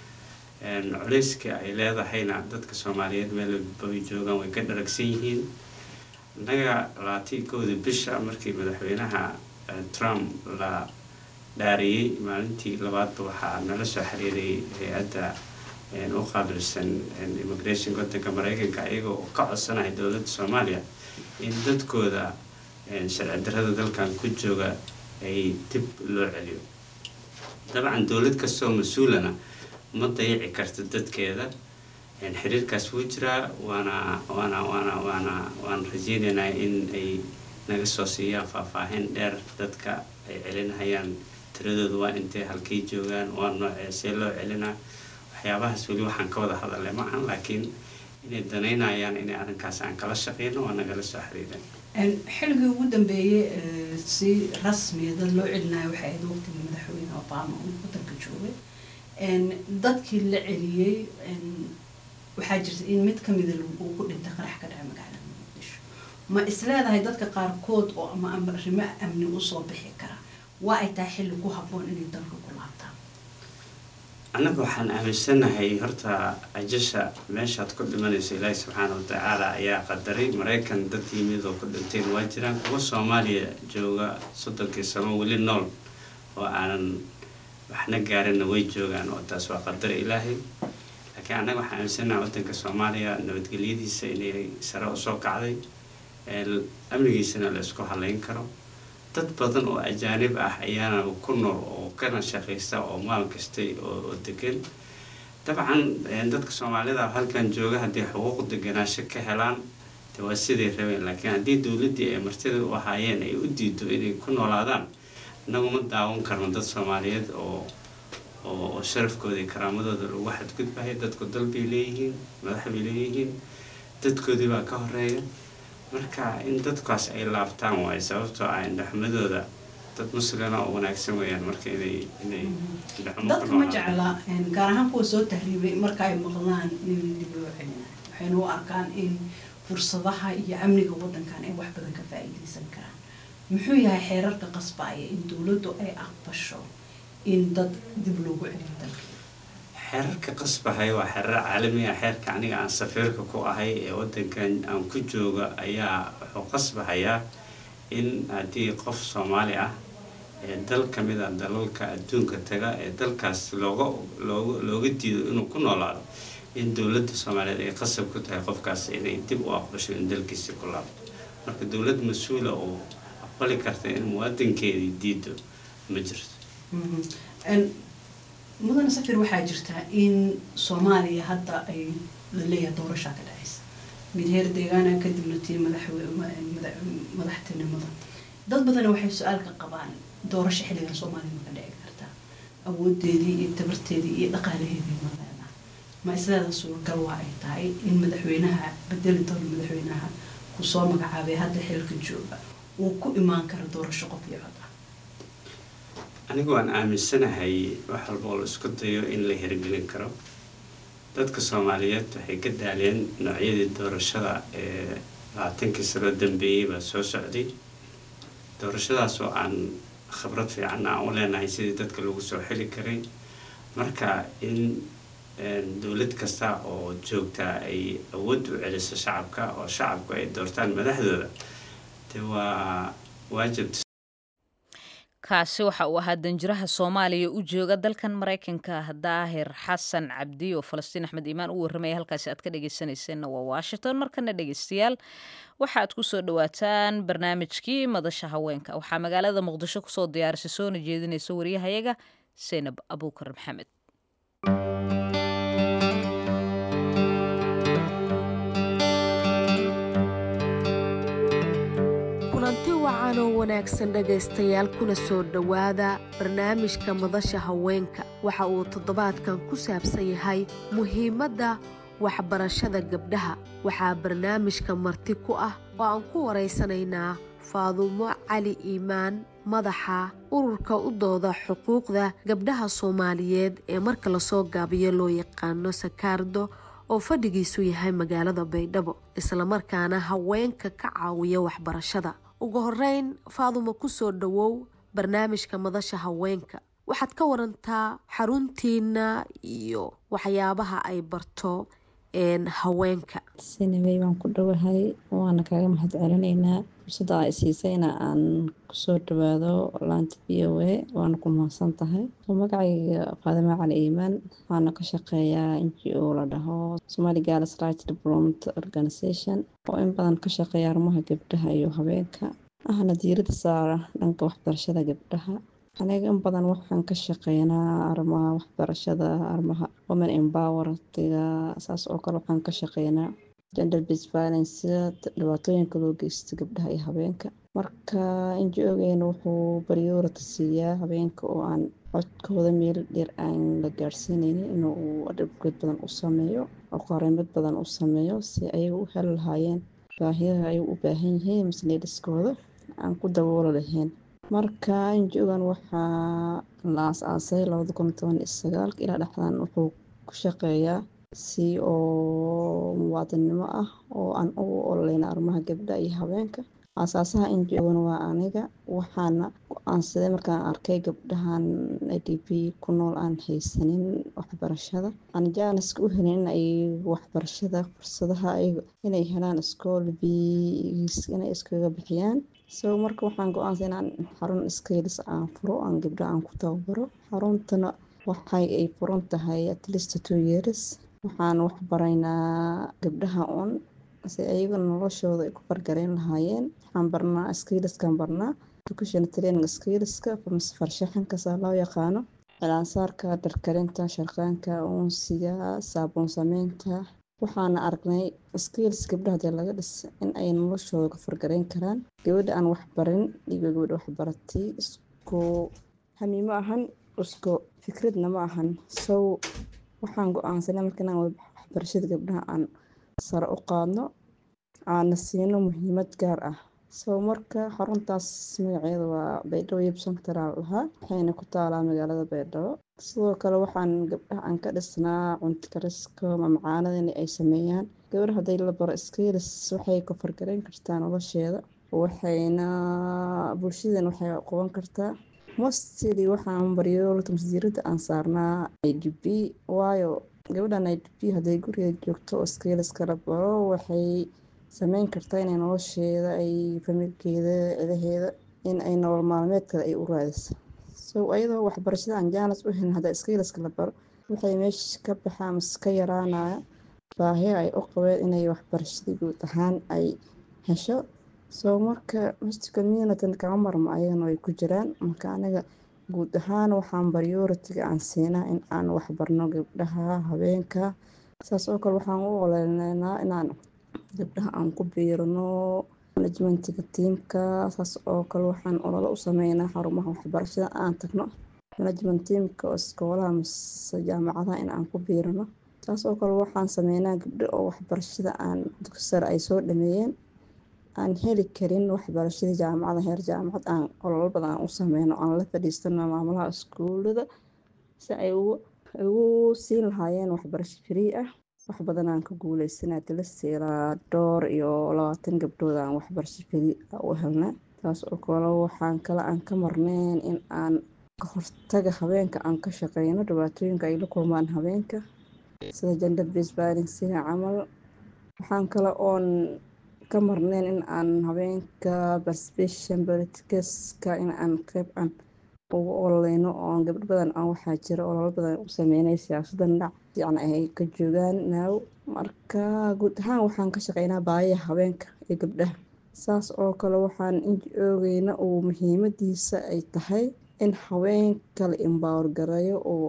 culeyska ay leedahayna dadka soomaaliyeed meelbay joogaan way ka dharagsan yihiin innaga labaatii kowda bisha markii madaxweynaha trump la dhaariyey maalintii labaadba waxaa nala soo xiriiray hay-adda u qaabilsan immigration wadanka mareykanka iyagoo ka codsanaya dowladda soomaaliya in dadkooda sharci darrada dalkan ku jooga ay dib loo celiyo dabcan dowlad kastoo mas-uulana ma dayici karta dadkeeda xiriirkaas wuu jiraa waana waana waana waana waan rajeynaynaa in ay naga soo siiyaan faahfaahin dheer dadka ay celinhayaan tiradooda waa intay halkay joogaan waa noocee see loo celinaa waxyaabahaas weli waxaan ka wada hadalay ma ahan laakiin inay danaynayaan inay arrinkaas aan kala shaqeyno waa nagala soo xiriiran xilligii ugu dambeeyey si rasmiya dad loo celinayo waxay ahayd waqtigii madaxweyne obama uu wadanka joogay dadkii la celiyey waxaa jirta in mid kamida uu ku dhintay qarax ka dhaca magaalada muqdisho ma isleedahay dadka qaarkood oo ama arrimo amni usoo bixi kara waa ay tahay xilli ku habboon inay dalka ku laabtaan annaga waxaan aaminsanahay horta ajasha meeshaad ku dhimanayso ilaahi subxaana watacaala ayaa qadaray maraykan dad yimid oo ku dhinteen waa jiraan kuwa soomaaliya jooga soddonkii sano weli nool oo aanan waxna gaarinna way joogaan oo taas waa qadar ilaahay laakiin annaga waxaan aaminsanahay wadanka soomaaliya nabadgelyadiisa inay sare usoo kacday amnigiisana la isku halayn karo dad badan oo ajaanib ah ayaana ku nool oo kana shaqaysta oo maal kastay oo degan dabcan dadka soomaalida halkan jooga haddii xuquuq deganaasho ka helaan de waa siday rabeen laakiin haddii dowladdii ay martida u ahaayeen ay u diido inay ku noolaadaan innagu ma daawan karno dad soomaaliyeed oo oo sharafkooda iyo karaamadooda lagu xadgudbahay dadku dal bay leeyihiin madax bay leeyihiin dadkoodii baa ka horeeya marka in dadkaas ay laabtaan waayo sababtoo ah indhaxumadooda dad muslina oo wanaagsan weeyaan marka inay inay dadka ma jecla gaar ahaan kuwa soo tahriibay marka ay maqlaan in dib loo celinayo waxayna u arkaan in fursadaha iyo amniga wadankan ay wax badan ka faa-iideysan karaan muxuu yahay xeerarka qasbaaya in dowladdu ay aqbasho in dad dib loogu celiyo dalka xeerarka qasbahay waa xeerar caalami ah xeerka aniga aan safiirka ku ahay ee wadankan aan ku jooga ayaa wuxuu qasbahayaa in haddii qof soomaali ah ee dal ka mid a dalalka adduunka taga ee dalkaas looga looga looga diido inuu ku noolaado in dowladda soomaaliyeed ay qasab ku tahay qofkaas inay dib u aqbasho in dalkiisi ku laabto marka dowlad mas-uula oo aqbali karta in muwaadinkeedii diido ma jirto mudane safir waxaa jirtaa in soomaaliya hadda ay laleeyahay doorashaa ka dhacaysa mid heer deegaana kadibna tii madaxtinimada dad badana waxay su-aal ka qabaan doorasho xilligan soomaaliya maka dhici kartaa awoodeedii iyo tabarteedii iyo dhaqaalaheedii ma leedaha ma isleeda suuragal waa ay tahay in madaxweynaha bedeli doono madaxweynaha kusoo magacaabay hadda xilka jooga uu ku imaan karo doorasho qof iyo cod ah anigu waan aaminsanahay wax walba oo la isku dayo in la hirgelin karo dadka soomaaliyeed waxay ka daaleen noocyadii doorashada ee labaatankii sano dambeeyey baa soo socday doorashadaas oo aan khibrad fiican aan u leenahay sidii dadka lagu soo xili karay marka in dowlad kasta oo joogtaa ay awood u celiso shacabka oo shacabku ay doortaan madaxdooda de waa waajib kaasi waxa uu ahaa danjiraha soomaaliya u jooga dalkan maraykanka daahir xasan cabdi oo falastiin axmed iimaan u warramaya halkaasi aad ka dhegeysanayseena waa washington markana dhegeystayaal waxaad kusoo dhawaataan barnaamijkii madasha haweenka waxaa magaalada muqdisho kusoo diyaarisay soona jeedinaysa waryahayaga seynab abuukar maxamed kulanti wacan oo wanaagsan dhegaystayaal kuna soo dhowaada barnaamijka madasha haweenka waxa uu toddobaadkan ku saabsan yahay muhiimadda waxbarashada gabdhaha waxaa barnaamijka marti ku ah oo aan ku waraysanaynaa faadumo cali iimaan madaxa ururka u dooda xuquuqda gabdhaha soomaaliyeed ee marka lasoo gaabiyo loo yaqaano sakaardo oo fadhigiisu yahay magaalada baydhabo islamarkaana haweenka ka caawiya waxbarashada ugu horeyn faadumo kusoo dhowow barnaamijka madasha haweenka waxaad ka warantaa xaruntiina iyo waxyaabaha ay barto haweenka sinawey waan ku dhowahay waana kaaga mahad celinaynaa fursadda ay siisayna aan kusoo dhawaado laanta v o a waana ku mahadsan tahay magacayga faadimo cali iimaan waxaana ka shaqeeyaa n g o la dhaho somali gals right development organization oo in badan ka shaqeeya arrimaha gabdhaha iyo haweenka ahna diirada saara dhanka waxbarashada gabdhaha aniga in badan waxaan ka shaqeynaa arrimaha waxbarashada arrimaha women empowertiga saas oo kale waxaan ka shaqeynaa gender based violence dhibaatooyinka loo geysto gabdhaha iyo habeenka marka inji-ogeena wuxuu baryoorata siiyaa habeenka oo aan codkooda meel dheer aan la gaadhsiineynin inuu adhibgeed badan u sameeyo oo qareemad badan u sameeyo si ayaga u heli lahaayeen baahiyaha ay u baahan yihiin masleedhiskooda aan ku daboolo lahayn marka inji-ogan waxaa la aas-aasay labada kun toban iyo sagaalka ilaa dhexdan wuxuu ku shaqeeyaa si oo muwaadinnimo ah oo aan ugu ololeyna arrimaha gabdha iyo habeenka aasaasaha inji-ogan waa aniga waxaana go-aansaday markaan arkay gabdhahan a d p ku nool aan haysanin waxbarashada aan jaaniska u helin in ay waxbarashada fursadaha inay helaan iskool biis inay iskaga bixiyaan so marka waxaan go-aansay inaan xarun skailis aan furo aan gabdha aan ku tababaro xaruntana waxay ay furan tahay at least two years waxaan waxbaraynaa gabdhaha un si ayaga noloshooda ay ku fargareyn lahaayeen waxaan barnaa skailiskaan barnaa education training skailiska farshaxankasaa loo yaqaano cilaansaarka dharkarinta sharqaanka uunsiga saabuun sameynta waxaana aragnay skailis gabdhaha dee laga dhis in ay noloshooda ku fargareyn karaan gabadha aan waxbarin iyo gabadha waxbaratay isku hami ma ahan isku fikradna ma ahan sow waxaan go-aansanay marka inaan waxbarashada gabdhaha aan sare u qaadno aana siino muhiimad gaar ah soo marka xaruntaas magaceeda waa baydhabo yib central lahaa waxayna ku taalaa magaalada baydhabo sidoo kale waxaan gabdhaha aan ka dhisnaa cunto kariska mamacaanada in ay sameeyaan gabadha hadday la baro skailis waxay ka fargareyn kartaa nolosheeda waxayna bulshadan waxay qaban kartaa mostly waxaan baryoolta masdiirada aan saarnaa i d b waayo gabadhan i d b hadday guriga joogto oo skailis kala baro waxay sameyn kartaa inay nolosheeda ay familkeeda cidaheeda in ay nolol maalmeedkada ay u raadiso so ayadoo waxbarashada aan jaanis u helin hadda skailaska la baro waxay meesha ka baxaa mase ka yaraanaya baahiya ay u qabeen inay waxbarashada guud ahaan ay hesho soo marka mist community kama marmo ayagana way ku jiraan marka aniga guud ahaan waxaan baryoritiga aan siinaa in aan waxbarno gabdhaha habeenka saas oo kale waxaan u oleynaa inaan gabdhaha aan ku biirno manajmentiga tiimka saas oo kale waxaan ololo u sameynaa xarumaha waxbarashada aan tagno management tiimka oo iskoolaha mise jaamacadaha in aan ku biirno saas oo kale waxaan sameynaa gabdho oo waxbarashada aan dugsi sare ay soo dhameeyeen aan heli karin waxbarashadii jaamacada heer jaamacad aan ololo badan aan u sameyno aan la fadhiistano maamulaha iskuulada si ay ugu siin lahaayeen waxbarasho free ah wax badan aan ka guuleysanaa tilasi ilaa dhowr iyo labaatan gabdhood aan waxbarasho free u helna taas oo kale waxaan kale aan ka marneyn in aan ka hortaga habeenka aan ka shaqeyno dhibaatooyinka ay la kulmaan habeenka sida gender based violencega camal waxaan kale oon ka marneyn in aan habeenka participation politicska in aan qeyb aan ugu ololeyno oo gabdho badan aan waxaa jira ololo badan u sameynay siyaasadda dhinac fiican ay ka joogaan naaw marka guud ahaan waxaan ka shaqeynaa baayaha habeenka iyo gabdhaha saas oo kale waxaan inji oogeyna uu muhiimadiisa ay tahay in haweenka la embower gareeyo oo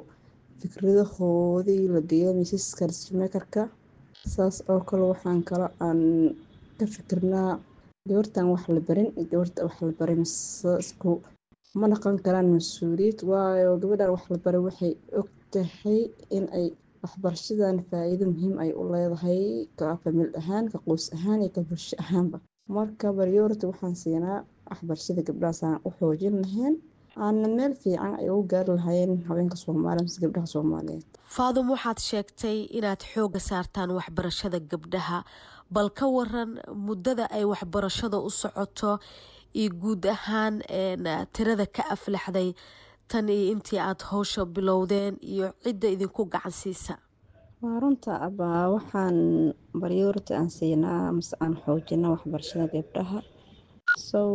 fikradahoodii la geeyo miisaska decimakerka saas oo kale waxaan kale aan ka fikirnaa gabartan wax la barin iyo gabarta wax la baray mise isku ma dhaqan karaan mas-uuliyad waayo gabadhan wax la baray waxay og tahay in ay waxbarashadan faa-iido muhiim ay u leedahay ka famil ahaan ka qoys ahaan iyo ka bulsho ahaanba marka baryority waxaan siinaa waxbarashada gabdhahaasaan u xoojin lahayn aana meel fiican ay ugu gaari lahaayeen haweenka soomaaliya mise gabdhaha soomaaliyeed faadum waxaad sheegtay inaad xooga saartaan waxbarashada gabdhaha bal ka waran muddada ay waxbarashada u socoto iyo guud ahaan tirada ka aflaxday tan iyo intii aada howsha bilowdeen iyo cidda idinku gacan siisa waa runta abaa waxaan baryoorta aan siinaa mase aan xoojina waxbarashada gabdhaha sow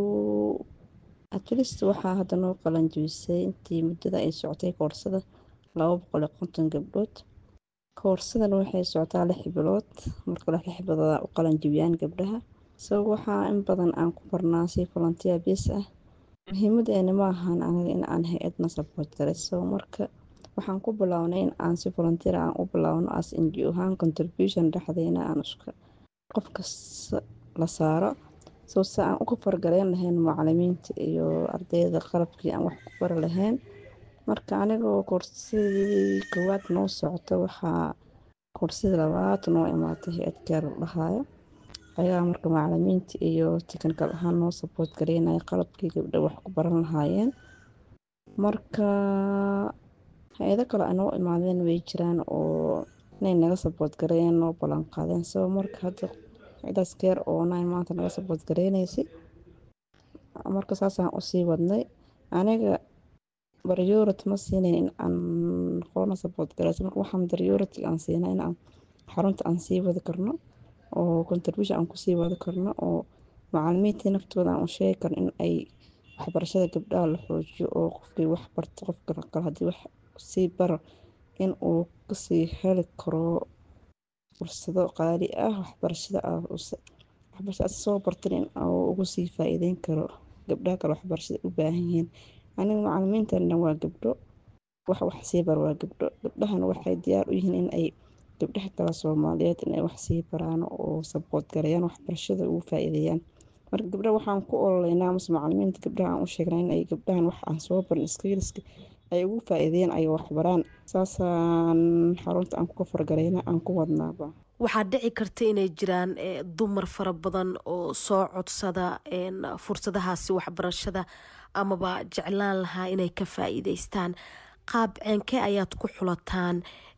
atlist waxaa hadda noo qalanjibisay intii muddada ay socotay koorsada laba boqol iyo konton gabdhood koorsadan waxay socotaa lix bilood marka lix bilood u qalanjibiyaan gabdhaha sow waxaa in badan aan ku barnaa si volunteer base ah muhiimadeena ma ahan aniga in aan hay-adna support garayso marka waxaan ku bilownay in aan si volunteer aan u bilowno as ngo ahaan contribution dhexdeena aan iska qof kasta la saaro soo se aan uga fargaleyn lahayn macalimiinta iyo ardayda qalabkii aan wax ku bari lahayn marka anigoo koorsadii koowaad noo socoto waxaa koorsadii labaad noo imaatay hay-ad gaar la dhahayo ayagaa marka macalimiinta iyo technical ahaan noo support gareynaya qalabkii gabdha wax ku baran lahaayeen marka hay-ado kale ay noo imaadeen way jiraan oo inay naga support gareeyeen noo ballan qaadeen soo marka hadda cidaas keer oo nine maanta naga support gareynaysay marka saasaan usii wadnay aniga priority ma siinayn in aan qoona support gareyso marka waxaan priority aan siinaa in aan xarunta aan sii wadi karno oo contribution aan kusii wadi karno oo macalimiintii naftooda aan u sheegi karno in ay waxbarashada gabdhaha la xoojiyo oo qofkii wax barto qofka kale haddii wax sii baro in uu kasii heli karo fursado qaali ah waxbarashada waxbarashada soo bartan in uu ugu sii faa-iideyn karo gabdhaha kale waxbarashada u baahan yihiin aniga macalimiintana waa gabdho wax wax sii bar waa gabdho gabdhahana waxay diyaar u yihiin in ay gabdhaha kale soomaaliyeed inay wax sii baraan oo sabood gareeyaan waxbarashada ugu faa-iideeyaan marka gabdhaha waxaan ku ololeynaa mase macalimiinta gabdhaha aan u sheegnaa in ay gabdhahan wax aan soo barin skillska ay ugu faa-iideeyaan ay waxbaraan saasaan xarunta aan ku fargareyna aan ku wadnaaba waxaa dhici karta inay jiraan dumar fara badan oo soo codsada fursadahaasi waxbarashada amaba jeclaan lahaa inay ka faa-iideystaan qaab ceenkee ayaad ku xulataan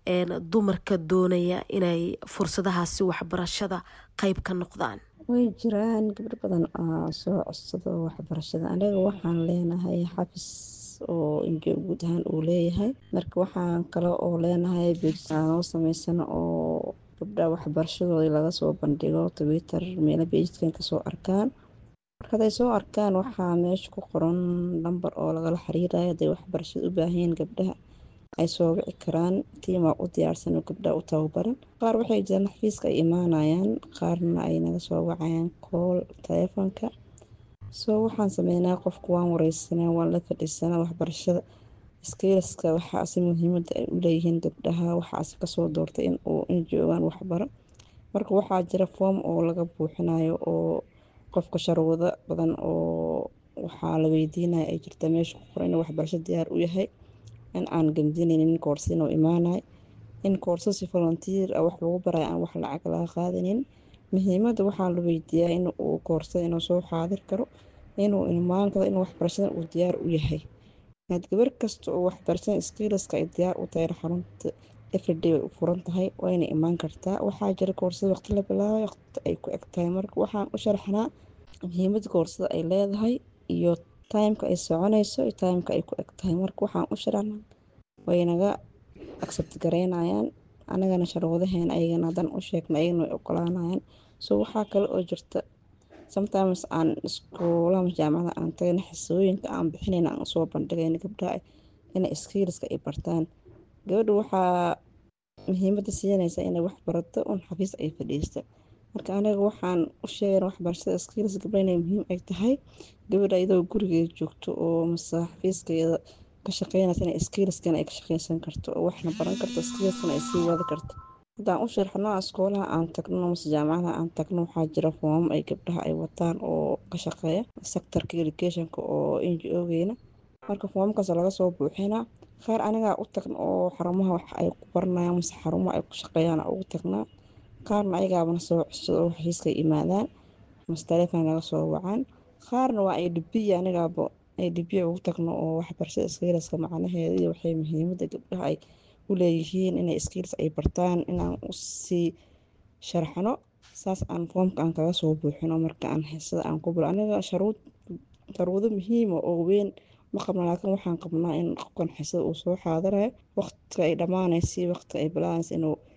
dumarka doonaya inay fursadahaasi waxbarashada qeyb ka noqdaan way jiraan gabdho badan oo soo codsado waxbarashada aniga waxaan leenahay xafis oo injo guud ahaan uu leeyahay marka waxaan kale oo leenahay beejnoo sameysano oo gabdha waxbarashadooda laga soo bandhigo twitter meelo beejidkan kasoo arkaan marka haday soo arkaan waxaa meesha ku qoran lamber oo lagala xiriirayo haday waxbarashada u baahanyiin gabdhaha ay soo wici karaan tiimaa u diyaarsan oo gabdhaha u tababaran qaar waxay jiraan xafiiska ay imaanayaan qaarna ay naga soo wacayaan kool taleefonka soo waxaan sameynaa qofku waan wareysanaa waan la fadhiisanaa waxbarashada skiliska waxaase muhiimada ay u leeyihiin gabdhaha waxaase kasoo doortay in uu in joogaan waxbaro marka waxaa jira foom oo laga buuxinayo oo qofka sharwado badan oo waxaa la weydiinaya ay jirta meesha ku qoran inuu waxbarasho diyaar u yahay in aan gamdinaynin koorsa inuu imaanay in koorsa si volunteer ah wax lagu barayo aan wax lacag laga qaadanin muhiimada waxaa la weydiiyaa in uu koorsada inuu soo xaadir karo inuu imaan karo in waxbarashada uu diyaar u yahay had gabar kasta oo waxbarashada skiliska ay diyaar u tahay xarunta everyday way u furan tahay wayna imaan kartaa waxaa jira koorsada waqti la bilaabay waqti ay ku eg tahay marka waxaan u sharaxnaa muhiimada koorsada ay leedahay iyo timeka ay soconayso iyo timeka ay ku eg tahay marka waxaan u sharaxnaa waynaga accept gareynayaan anagana sharwadaheena ayagana haddaan u sheegna ayagana way ogolaanayaan so waxaa kale oo jirta sometimes aan iskuulaha jaamacada aan tagayna xisooyinka aan bixinayna aan usoo bandhigayna gabdhaha inay skiliska ay bartaan gabadha waxaa muhiimada siinaysa inay wax barato un xafiis ay fadhiista marka aniga waxaan u sheegana waxbarashada skills gabdha inay muhiim ay tahay gabadha iyadoo gurigeeda joogto oo mase xafiiskeeda ka shaqeynaysa inay skillskan ay ka shaqeysan karto oo waxna baran karto skillskana ay sii wadi karto haddaan u sharxno iskoolaha aan tagno mase jaamacadaha aan tagno waxaa jira foomam ay gabdhaha ay wataan oo ka shaqeeya sectorka educationka oo ngo-geena marka foomamkaas laga soo buuxinaa qaar anigaa u tagna oo xarumaha wax ay ku baranayaan mase xarumaha ay ku shaqeeyaan ugu tagnaa qaarna ayagaabana soo codsado oo xafiiska imaadaan mase taleefon laga soo wacaan qaarna waa ay dhibiya anigaaba ay dhibiya ugu tagno oo waxbarashada skiliska macnaheeda iyo waxay muhiimada gabdhaha ay u leeyihiin inay skills ay bartaan inaan usii sharxno saas aan foomka aan kaga soo buuxino marka aan heesada aan ku bilo aniga sharuud sharwado muhiima oo weyn ma qabna laakiin waxaan qabnaa in qofkan xisada uu soo xaadirayo waqtiga ay dhammaanaysa waqtiga ay bilaanaysa inuu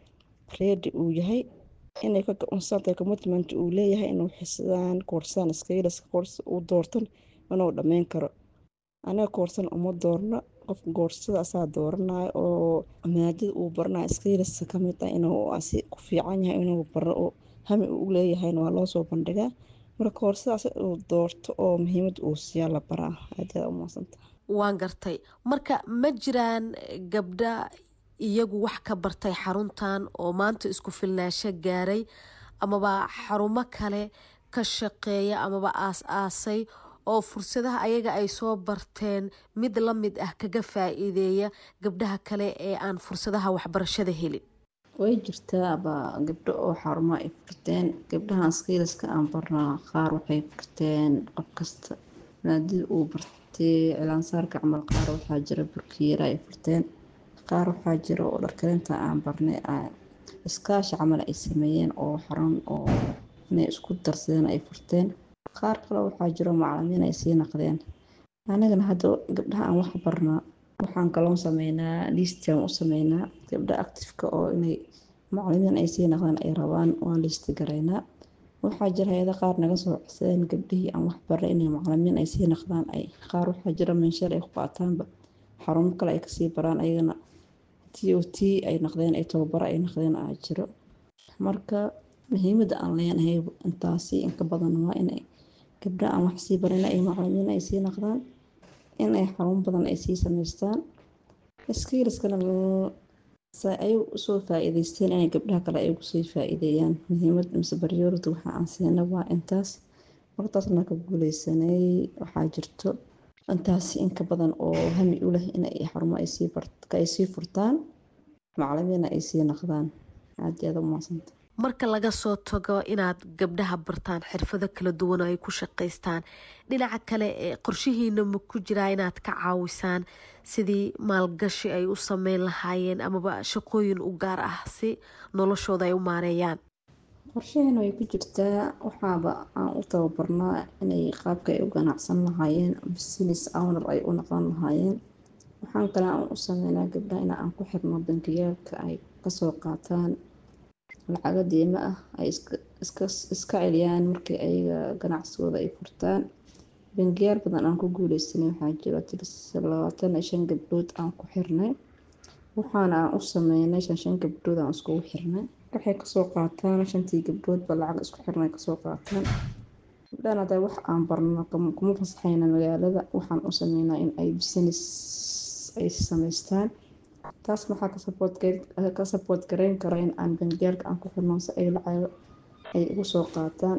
reedi uu yahay inay ka go-aansantahay commitment uu leeyahay inuu xisdaan koorsaan skills koors uu doortan inuu dhammeyn karo aniga koorsan uma doorno qof koorsada asaa dooranayo oo maadada uu baranayo skills ka mid ah inuu asi ku fiican yahay inuu baro oo hami uu leeyahayna waa loo soo bandhigaa marka koorsadaas uu doorto oo muhiimad uu siiyaa la baraa aad aad umahadsanta waan gartay marka ma jiraan gabdha iyagu wax ka bartay xaruntan oo maanta isku filnaasho gaaray amaba xarumo kale ka shaqeeya amaba aas-aasay oo fursadaha ayaga ay soo barteen mid la mid ah kaga faa-iideeya gabdhaha kale ee aan fursadaha waxbarashada helin way jirtaaba gabdho oo xarumo ay furteen gabdhahan skiiliska aan barnaa qaar waxay furteen qof kasta maadada uu bartay cilaansaarka camal qaar waxaa jira burkiyeera ay furteen qaar waxaa jira oo dharkarinta aan barnay iskaashi camal ay sameeyeen oo xarun oo inay isku darsadeen ay furteen qaar kale waxaa jiro macalimiin ay sii naqdeen anigana hadda gabdhaha aan wax barnaa waxaan kaloon sameynaa liistiaan u sameynaa gabdha actifeka oo inay macalimiin ay sii naqdeen ay rabaan waan liisti garaynaa waxaa jira hay-ada qaar naga soo codsadeen gabdhihii aan wax barnay inay macalimiin ay sii naqdaan ay qaar waxaa jira meensheer ay ku qaataanba xarumo kale ay kasii baraan ayagana t o t ay naqdeen ay tababaro ay naqdeen aa jiro marka muhiimada aan leenahay intaasi inka badan waa inay gabdha aan wax sii barin ay macalimiin ay sii naqdaan inay xarun badan ay sii sameystaan skiiliskana ay usoo faa-iideysteen inay gabdhaha kale ay ugusii faa-iideeyaan muhiimad mise baryoorada waxa aan siina waa intaas martaasna ka guuleysanay waxaa jirto intaasi inka badan oo hami u leh inay xarumo ay sii furtaan macalimiina ay sii naqdaan aad aada u maasanta marka laga soo tago inaad gabdhaha bartaan xirfado kala duwan oo ay ku shaqaystaan dhinaca kale ee qorshihiina ma ku jiraa inaad ka caawisaan sidii maalgashi ay u sameyn lahaayeen amaba shaqooyin u gaar ah si noloshooda ay u maareeyaan qorshaheena way ku jirtaa waxaaba aan u tababarnaa inay qaabka ay u ganacsan lahaayeen business owner ay u noqon lahaayeen waxaan kale aan u sameynaa gabdhaha in aan ku xirno bankiyaalka ay kasoo qaataan lacago diimo ah ay iska celiyaan markii ayaga ganacsigooda ay furtaan bangiyaal badan aan ku guuleysanay waxaa jiro tiris labaatan iyo shan gabdhood aan ku xirnay waxaana aan u sameynay shan shan gabdhood aan iskugu xirnay waxay kasoo qaataan shantii gabdhoodba lacag isku xirnay kasoo qaataan gabdhahan hadda wax aan barno kuma fasaxayna magaalada waxaan u sameynaa in ay business ay sameystaan taas maxaa ka sabood gareyn kara in aan bangiyaalka aan ku xirno si ay lacago ay ugu soo qaataan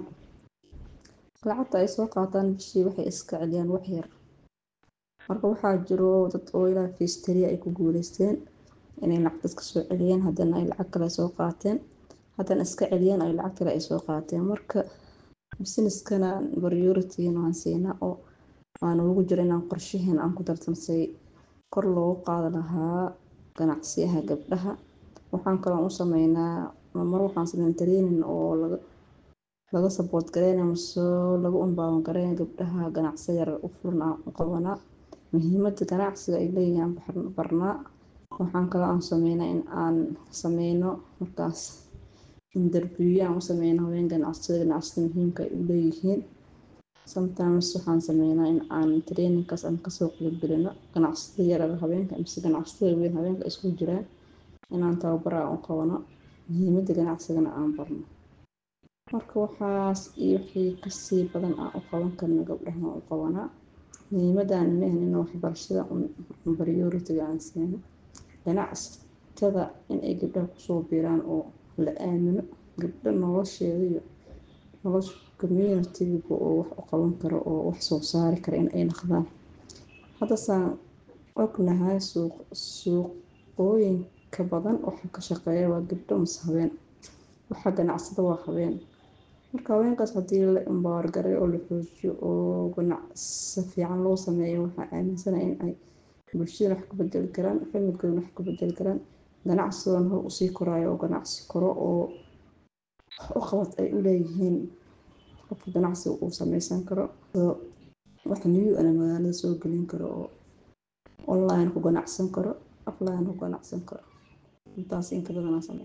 lacagta ay soo qaataan bishii waxay iska celiyaan wax yar marka waxaa jiro dad oo ilaa fiistariya ay ku guuleysteen inay lacagtaas ka soo celiyeen haddana ay lacag kale soo qaateen haddana iska celiyeen ay lacag kale ay soo qaateen marka businesskana priorityna waan siinaa oo waana ugu jiro inaan qorshaheena aan ku dartansay kor loogu qaadi lahaa ganacsiyaha gabdhaha waxaan kaloo u sameynaa mar waxaan sameyn training oo laga laga saboot gareynaya mase lagu umbaawan gareynaya gabdhaha ganacsi yar u furan aan u qabanaa muhiimada ganacsiga ay leeyihiin barnaa waxaan kaloo aan sameynaa in aan sameyno markaas interview aan u sameyno haween ganacsiyada ganacsiyada muhiimka ay u leeyihiin sometimes waxaan sameynaa in aan trainingkaas aan kasoo qeybgelino ganacsiyada yarar haweenka mise ganacsiyada weyn haweenka isku jiraan inaan tababar aan u qabano muhiimada ganacsigana aan barno marka waxaas iyo wixii kasii badan aan u qaban karno gabdhaha u qabanaa muhiimadaan mehen in waxbarashada prioritiga aan siino ganacsatada inay gabdhaha kusoo biiraan oo la aamino gabdho nolosheeda iyo nolosha communitiga oo wax u qaban karo oo wax soo saari kara in ay naqdaan haddasaan ognahay suuqooyinka badan waxa ka shaqeeya waa gabdho mase haween waxa ganacsada waa haween marka haweenkaas haddii la imbaargaray oo la xoojiyo oo ganacsi fiican loo sameeyo waxaa aaminsana in ay bulshada wax ka bedeli karaan familkooda wax ka bedeli karaan ganacsigoona hor usii koraayo oo ganacsi koro oo u qabad ay u leeyihiin qofka ganacsiga uu sameysan karo wax new ana magaalada soo gelin karo oo online ku ganacsan karo offline ku ganacsan karo intaas inka badanaa sameyn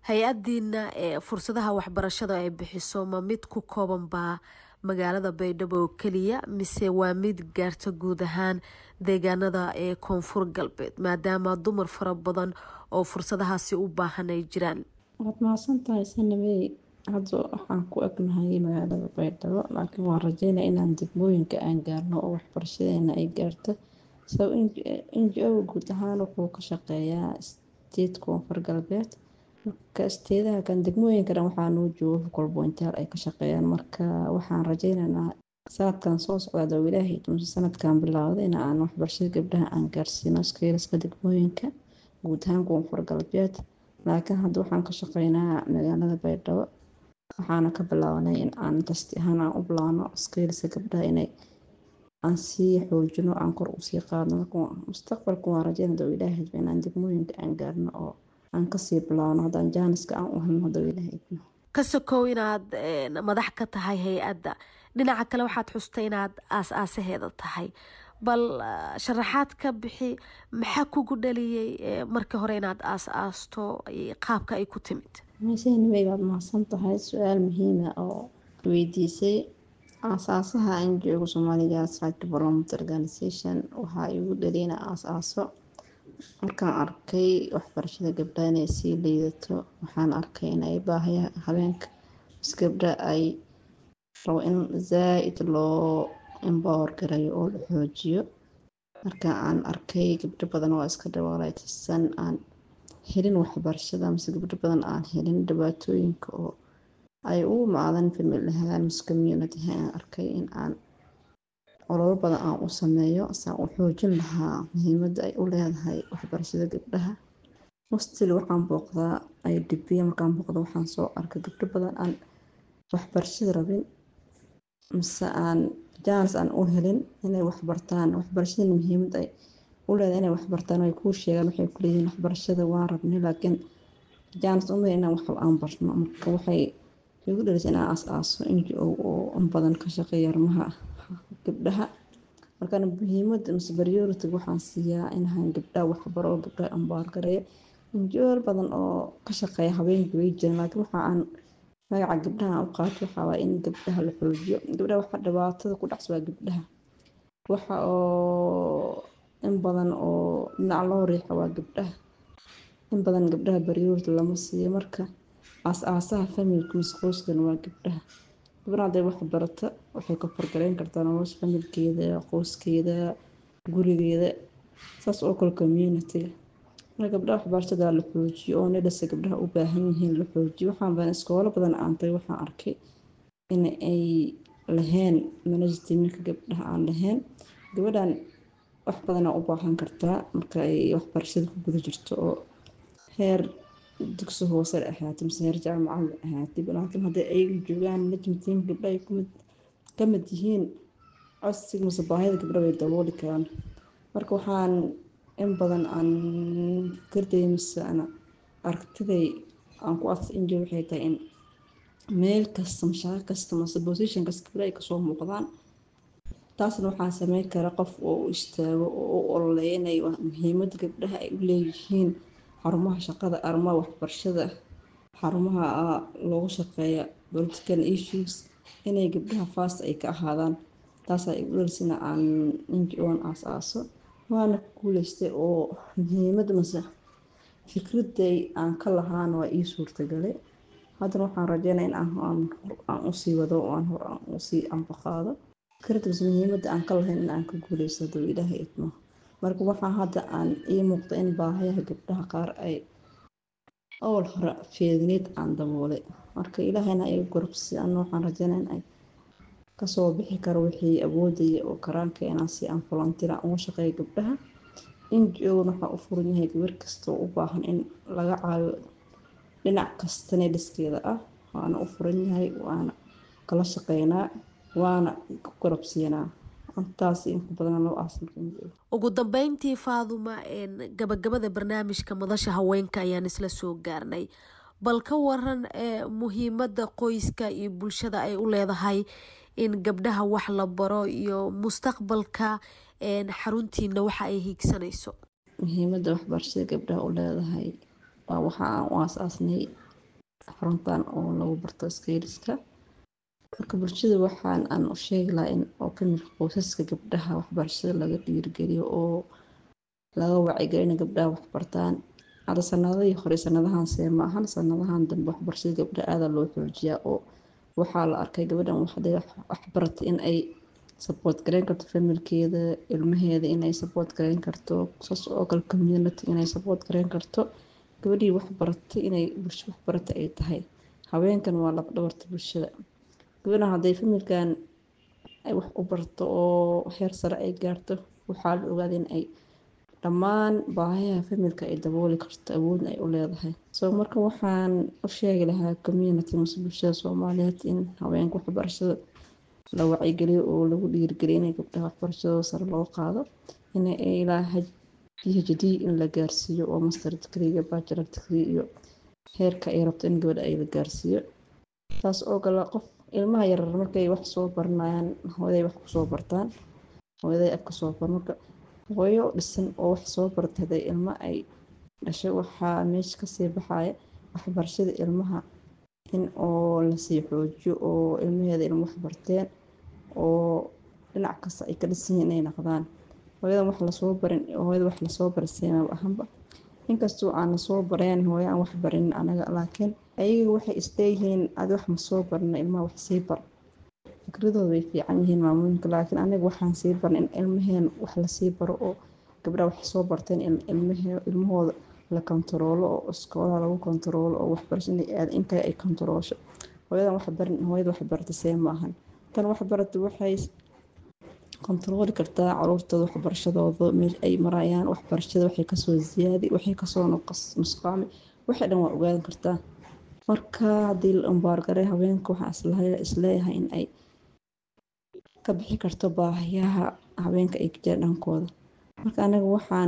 hay-adiina ee fursadaha waxbarashada ay bixiso ma mid ku kooban baa magaalada baydhabo oo keliya mise waa mid gaarta guud ahaan deegaanada ee koonfur galbeed maadaama dumar fara badan oo fursadahaasi u baahan ay jiraan waad mahadsan tahay sanabey hadda waxaan ku egnahay magaalada baydhabo laakiin waan rajeynaya inaan degmooyinka aan gaarno oo waxbarashadeena ay gaarto sab n g o guud ahaan wuxuu ka shaqeeyaa state koonfur galbeed marka isteedaha kan degmooyinka dhan waxaa noo jooga hukolbointaal ay ka shaqeeyaan marka waxaan rajeynaynaa sanadkan soo socda oo ilaahay dumse sanadkan bilaawday in aan waxbarashada gabdhaha aan gaarsiino skeelaska degmooyinka guud ahaan koonfur galbeed laakiin hadda waxaan ka shaqeynaa magaalada baydhabo waxaana ka bilaabanay in aan tasti ahaan aan u bilaabno skeelska gabdhaha inay aan sii xoojino aan kor usii qaadno marka mustaqbalka waan rajeynada oo ilaahay hadba inaan degmooyinka aan gaarno oo aan kasii bilaabno haddaan jaaniska aan u helno hadda oo ilaahay idmo ka sokow inaad madax ka tahay hay-adda dhinaca kale waxaad xustay inaad aas-aasaheeda tahay bal sharaxaad ka bixi maxaa kugu dhaliyey markii hore inaad aas-aasto qaabka ay ku timid meeshanimay baad mahadsan tahay su-aal muhiima oo weydiisay aasaasaha aan joogo soomaaliga right development organization waxaa igu dhaliyay inaa aas-aaso markaan arkay waxbarashada gabdhaha inay sii liidato waxaan arkay inay baahaya habeenka bis gabdha ay rabo in zaa-id loo embower garayo oo la xoojiyo marka aan arkay gabdho badan oo iska dhawaaleytisan aan helin waxbarashada mise gabdho badan aan helin dhibaatooyinka oo ay ugu macdan famil ahaan mise community aan arkay in aan ololo badan aan u sameeyo saan u xoojin lahaa muhiimadda ay u leedahay waxbarashada gabdhaha mostil waxaan booqdaa ay dhibiya markaan booqda waxaan soo arkay gabdho badan aan waxbarashada rabin mise aan jaanis aan u helin inay waxbartaan waxbarashada muhiimad ay u leedahay inay waxbartaan ay kuu sheegaan waxay ku leeyihiin waxbarashada waan rabnay laakiin jaanis uma inaan wax aan barno marka waxay igu dhalisay inaan aas-aaso n g o oo in badan ka shaqeeya arrimaha gabdhaha markaana muhiimada mise priority waxaan siiyaa inaan gabdhaha waxbaro oo gabdhaha ambaargareeyo injool badan oo ka shaqeeya habeenka way jiraan laakiin waxa aan magaca gabdhaha u qaato waxaa waa in gabdhaha la xoojiyo gabdhaha waxa dhibaatada ku dhacs waa gabdhaha waxa oo in badan oo dhinac loo riixa waa gabdhaha in badan gabdhaha priority lama siiyo marka aas-aasaha familka mise qoyskan waa gabdhaha gabdhaha hadday wax barata waxay ka fargaleyn kartaa nolosha familkeeda qoyskeeda gurigeeda saas oo kale communitiga marka gabdhaha waxbarashada la xoojiyo oo nidhasa gabdhaha u baahan yihiin la xoojiyo waxaan badan iskoolo badan aantay waxaan arkay in ay lahayn managetiminka gabdhaha aan lahayn gabadhan wax badanaa u baahan kartaa marka ay waxbarashada ku guda jirto oo heer dugsi hoose ahaatay mise heer jaamacad ahaatay laakiin hadday ayaga joogaan management gabdha ay ka mid yihiin codsiga mise baahida gabdha way dabooli karaan marka waxaan in badan aan fikrday mise ana aragtiday aan ku adsa injo waxay tahay in meel kasta mashaaqo kasta mase position kasta gabdha ay kasoo muuqdaan taasna waxaa sameyn kara qof oo u istaago oo u ololeeya inay muhiimada gabdhaha ay u leeyihiin xarumaha shaqada arrimaha waxbarashada xarumaha loogu shaqeeya political issues inay gabdhaha fast ay ka ahaadaan taasaa igu dhalisina aan ngo-an aas-aaso waana ku guuleystay oo muhiimada mase fikraday aan ka lahaan waa ii suurtagalay haddana waxaan rajeynaya in aan usii wado oo aan hor aan usii anbaqaado fikrada mase muhiimada aan ka lahayn in aan ka guuleysto haduu ilaahay idmo marka waxaa hadda aan ii muuqda in baahayaha gabdhaha qaar ay awal hore feedneed aan daboolay marka ilaahayna iga gorobsi ana waxaan rajeynaya in ay kasoo bixi karo wixii awoodaya oo karaanka inaan si aan volunteer uga shaqeeyo gabdhaha ngo-na waxaa u furan yahay gabar kasta oo u baahan in laga caayo dhinac kastana dhiskeeda ah waana u furan yahay waana kala shaqeynaa waana ku gorobsiinaa intaas inku badan loo aasan ugu dambeyntii faaduma gabagabada barnaamijka madasha haweenka ayaan isla soo gaarnay bal ka waran muhiimada qoyska iyo bulshada ay u leedahay in gabdhaha wax la baro iyo mustaqbalka xaruntiina waxa ay hiigsanayso muhiimada waxbarashada gabdhaha u leedahay waa waxa aan u aas-aasnay xaruntan oo lagu barto skiliska marka bulshada waxaan aan u sheegi lahaa in oo kamid qoysaska gabdhaha waxbarashada laga dhiirigeliyo oo laga wacigeliyo in gabdhaha waxbartaan hadda sanadihii hore sanadahan see ma ahan sanadahan dambe waxbarashada gabdhaha aada loo xoojiyaa oo waxaa la arkay gabadhan waxday waxbaratay in ay support gareyn karto familkeeda ilmaheeda inay support gareyn karto saas oo kale community inay support gareyn karto gabadhii waxbaratay inay bulsho waxbaratay ay tahay haweenkan waa laf dhabarta bulshada gabadhan hadday familkan ay wax u barto oo heer sare ay gaarto waxaa la ogaaday in ay dhammaan baahiyaha familka ay dabooli karto awoodna ay u leedahay soo marka waxaan u sheegi lahaa community mase bulshada soomaaliyeed in haweenka waxbarashada la wacyigeliyo oo lagu dhiirigeliyo inay gabdhaha waxbarashadooda sare loo qaado in ilaa phd in la gaarsiiyo oo master degree iyo bachelor degree iyo heerka ay rabto in gabadha ay la gaarsiiyo taas oo kale qof ilmaha yarar markay wax soo baranayaan hooyaday wax kusoo bartaan hooyaday afka soo bar marka hooyo dhisan oo wax soo bartay haday ilmo ay dhashay waxaa meesha kasii baxaya waxbarashada ilmaha in oo lasii xoojiyo oo ilmaheeda ilmo waxbarteen oo dhinac kasta ay ka dhisan yihiin inay naqdaan hooyadan wax lasoo barin hooyada wax lasoo baray seemaba ahanba inkastoo aan lasoo bareen hooyo aan wax barin anaga laakiin ayaga waxay isleeyihiin adi wax ma soo barna ilmaha wax sii bar fikradooda way fiican yihiin maamooyinka laakiin aniga waxaan sii barna in ilmaheen wax lasii baro oo gabdhaha wax soo barteen in ilmahooda la kontaroolo oo iskoolaha lagu kontaroolo oo waxbarasho inay aad in kale ay kontaroosho hooyadan wax barin hooyada wax barata see ma ahan tan wax barata waxay kontarooli kartaa caruurtooda waxbarashadooda meel ay marayaan waxbarashada waxay kasoo ziyaadi waxay kasoo nusqaami waxay dhan waa ogaan kartaa marka haddii la umbaargaray haweenka waxaa isleeyahay in ay ka bixi karto baahiyaha haweenka ay kajira dhankooda marka anaga waxaan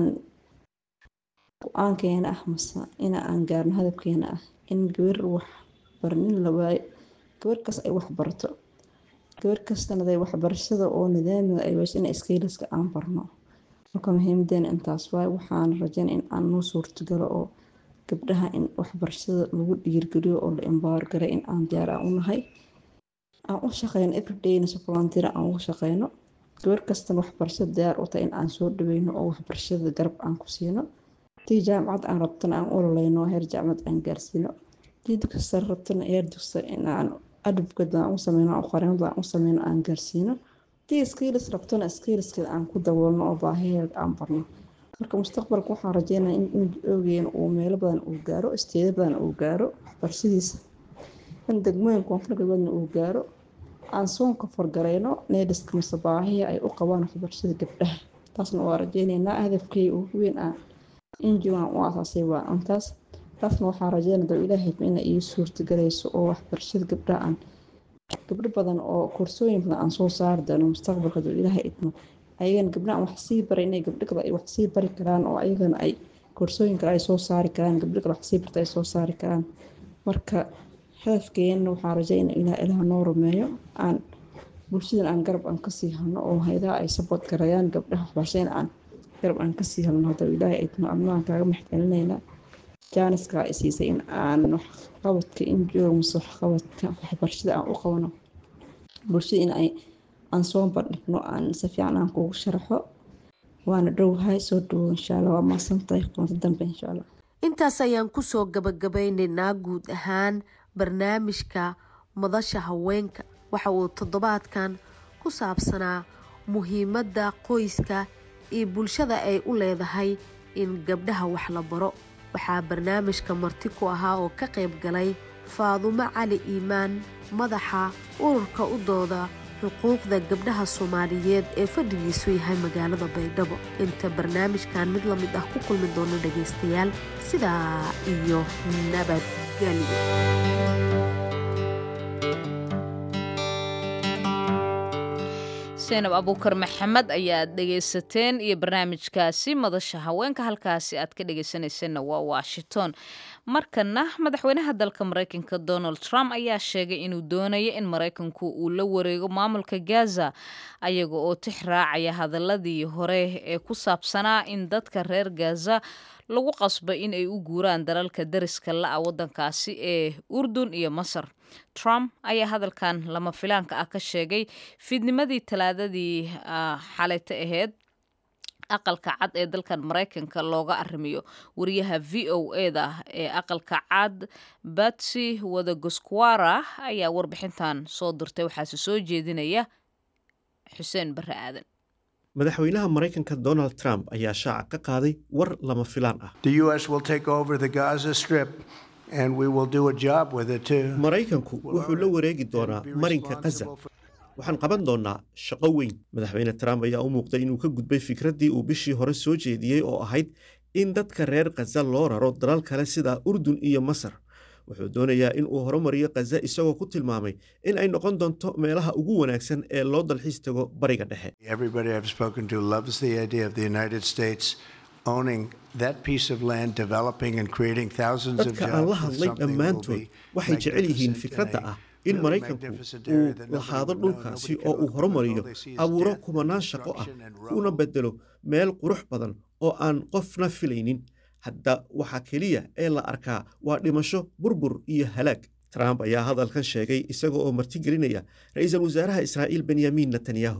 go-aankeena ah mase ina aan gaarno hadabkeena ah in gabar wax barnin la waayo gabar kas ay wax barato gabar kastana day waxbarashada oo nidaamiga ay weyso ina iskiiliska aan barno marka muhiimadeena intaas waaye waxaan rajeyna in aan noo suurtagalo oo gabdhaha in waxbarashada lagu dhiirgeliyo oo la imbaargaray in aan diyaar aan u nahay aan u shaqeyno everydayna si volunteer aan ugu shaqeyno gabar kastana waxbarashada diyaar u tahay in aan soo dhaweyno oo waxbarashada garab aan ku siino tii jaamacad aan rabtana aan ololeyno heer jaamacad aan gaarsiino tii dugsi rabtana heer dugsi in aan adabkeeda aan u sameyno oo qareemada aan u sameyno aan gaarsiino tii skiilis rabtana skiiliskeeda aan ku daboolno oo baahiyeeda aan barno marka mustaqbalka waxaan rajeynaya in ogeena uu meelo badan uu gaaro isteeda badan uu gaaro waxbarashadiisa in degmooyin koonfur galbeedna uu gaaro aan soonka fargareyno needhiska mise baahiya ay u qabaan waxbarashada gabdhaha taasna waa rajeyneynaa hadafkay ugu weyn ah injigan u asaasay waa intaas taasna waxaa rajeynaya doo ilaahay ina ii suurtagelayso oo waxbarashada gabdhaha aan gabdho badan oo koorsooyin badan aan soo saari doono mustaqbalka doo ilaahay idmo ayagana gabdhaha wax sii baray inay gabdho kale ay wax sii bari karaan oo ayagana ay koorsooyin kale ay soo saari karaan gabdho kale wax sii barta ay soo saari karaan marka hadafkeena waxaa rajeyna ilaa ilaah noo rumeeyo aan bulshadan aan garab aan kasii halno oo haydaha ay sabood garayaan gabdhaha waxbarashada aan garab aan kasii halno hadda ilaahay idmo adnaan kaaga maxcelineynaa jaaniska ay siisay in aan waxqabadka injooga mase waxqabadka waxbarashada aan u qabano bulshada in ay aan soo bandhigno aan si fiican aan kugu sharaxo waana dhowhay soo dhawo insha allah waa maasantahay kulanto dambe insha allah intaas ayaan kusoo gabagabeynaynaa guud ahaan barnaamijka madasha haweenka waxa uu toddobaadkan ku saabsanaa muhiimadda qoyska iyo bulshada ay u leedahay in gabdhaha wax la baro waxaa barnaamijka marti ku ahaa oo ka qayb galay faadumo cali iimaan madaxa ururka u dooda xuquuqda gabdhaha soomaaliyeed ee fadhigiisu yahay magaalada baydhabo inta barnaamijkan mid lamid ah ku kulmi doono dhagaystayaal sidaa iyo nabadgelyo seenab abuukar maxamed ayaad dhegaysateen iyo barnaamijkaasi madasha haweenka halkaasi aad ka dhegaysanaysanna waa washington markana madaxweynaha dalka maraykanka donald trump ayaa sheegay inuu doonayo in maraykanku uu la wareego maamulka gaza ayaga oo tix raacaya hadaladii hore ee ku saabsanaa in dadka reer gaza lagu qasbay in ay u guuraan dalalka dariska la-a waddankaasi ee urdun iyo masar trump ayaa hadalkan lama filaanka ah ka sheegay fiidnimadii talaadadii xalayta ahayd aqalka cad ee dalkan maraykanka looga arrimiyo wariyaha v o eda ee aqalka cad batsy wadagoskwara ayaa warbixintan soo dirtay waxaase soo jeedinaya xuseen barre aadan madaxweynaha maraykanka donald trump ayaa shaaca ka qaaday war lama filaan ah maraykanku wuxuu la wareegi doonaa marinka kaza waxaan qaban doonnaa shaqo weyn madaxweyne trump ayaa u muuqday inuu ka gudbay fikraddii uu bishii hore soo jeediyey oo ahayd in dadka reer khaza loo raro dalal kale sida urdun iyo masar wuxuu doonayaa in uu horumariyo khaza isagoo ku tilmaamay in ay noqon doonto meelaha ugu wanaagsan ee loo dalxiis tago bariga dhexe dadka aan la hadlay dhammaantood waxay jecel yihiin fikradda ah in maraykanku uu lahaado dhulkaasi oo uu horumariyo abuuro kumanaan shaqo ah kuna bedelo meel qurux badan oo aan qofna filaynin hadda waxaa keliya ee la arkaa waa dhimasho burbur iyo halaag trump ayaa hadalkan sheegay isaga oo martigelinaya ra-iisul wasaaraha israa'iil benyamin netanyahu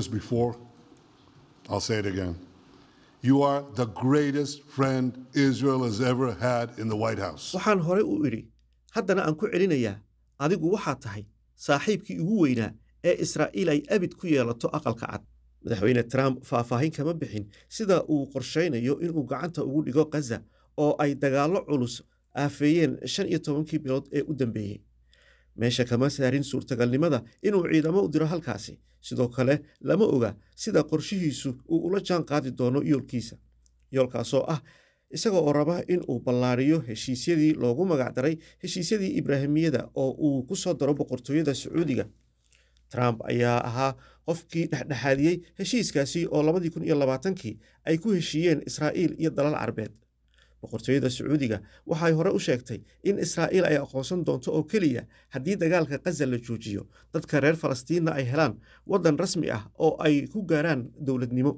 waxaan hore u idhi haddana aan ku celinayaa adigu waxaa tahay saaxiibkii ugu weynaa ee israa'iil ay abid ku yeelato aqalka cad madaxweyne trump faahfaahin kama bixin sida uu qorshaynayo inuu gacanta ugu dhigo khaza oo ay dagaallo culus aafeeyeen shan iyo tobankii bilood ee u dambeeyey meesha kama saarin suurtagalnimada inuu ciidamo u diro halkaasi sidoo kale lama oga sida qorshihiisu uu ula jaan qaadi doono yoolkiisa yoolkaasoo ah isaga oo raba in uu ballaariyo heshiisyadii loogu magacdaray heshiisyadii ibraahimiyada oo uu ku soo daro boqortooyada sacuudiga trump ayaa ahaa qofkii dhexdhexaadiyey heshiiskaasi oo labadii kun iyo labaatankii ay ku heshiiyeen israa'iil iyo dalal carbeed boqortooyada sacuudiga waxay hore u sheegtay in israa'iil ay aqoonsan doonto oo keliya haddii dagaalka khaza la joojiyo dadka reer falastiinna ay helaan waddan rasmi ah oo ay ku gaaraan dowladnimo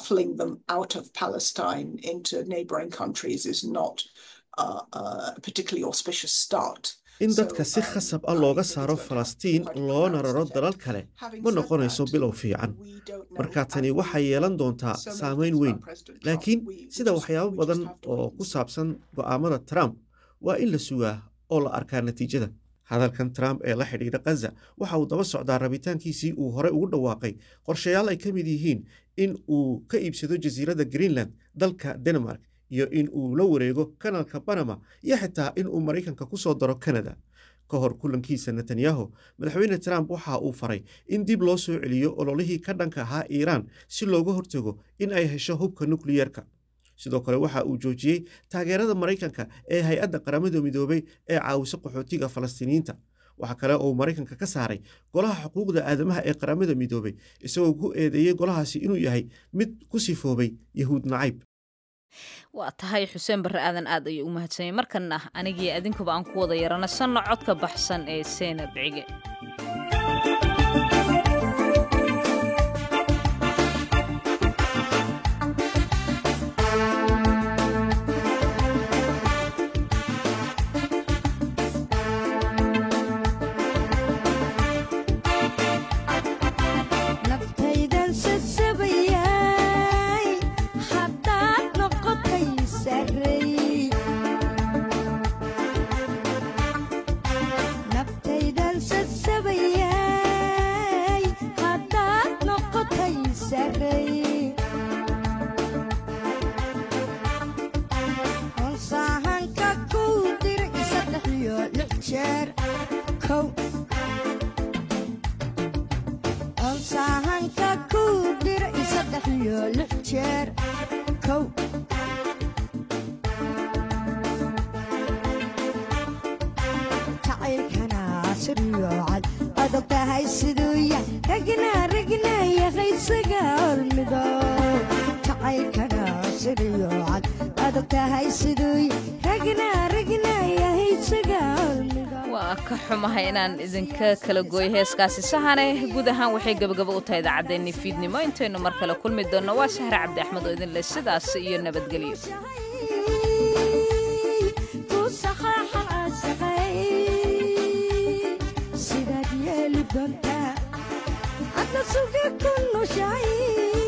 in dadka si khasab ah looga saaro falastiin loona raro dalal kale ma noqonayso bilow fiican marka tani waxay yeelan doontaa saameyn weyn laakiin sida waxyaabo badan oo ku saabsan go'aamada trump waa in la sugaa oo la arkaa natiijada hadalkan trump ee la xidhiidha khaza waxa uu daba socdaa rabitaankiisii uu hore ugu dhawaaqay qorshayaal ay ka mid yihiin in uu ka iibsado jasiiradda greenland dalka denmark iyo in uu la wareego kanalka banama iyo xitaa in uu maraykanka ku soo daro kanada ka hor kulankiisa netanyahu madaxweyne trump waxa uu faray in dib loo soo celiyo ololihii ka dhanka ahaa iiraan si looga hortago in ay hesho hubka nukliyeerka sidoo kale waxa uu joojiyey taageerada maraykanka ee hay-adda qaramada midoobay ee caawisa qaxootiga falastiiniyiinta waxaa kale oo maraykanka ka saaray golaha xuquuqda aadamaha ee qaramada midoobay isagoo ku eedeeyey golahaasi inuu yahay mid ku sifoobay yahuud nacayb waa tahay xuseen barre aadan aad ayuu u mahadsanyay markanna anigii adinkuba aan ku wada yaranasanno codka baxsan ee seenab cige waa ka xumahay inaan idinka kala gooyo heeskaasi sahane guud ahaan waxay gebagabo u tahay idaacaddeenni fiidnimo intaynu mar kale kulmi doonno waa sahre cabdi axmed oo idin leh sidaas iyo nabadgelyo adna sugi ku nushahay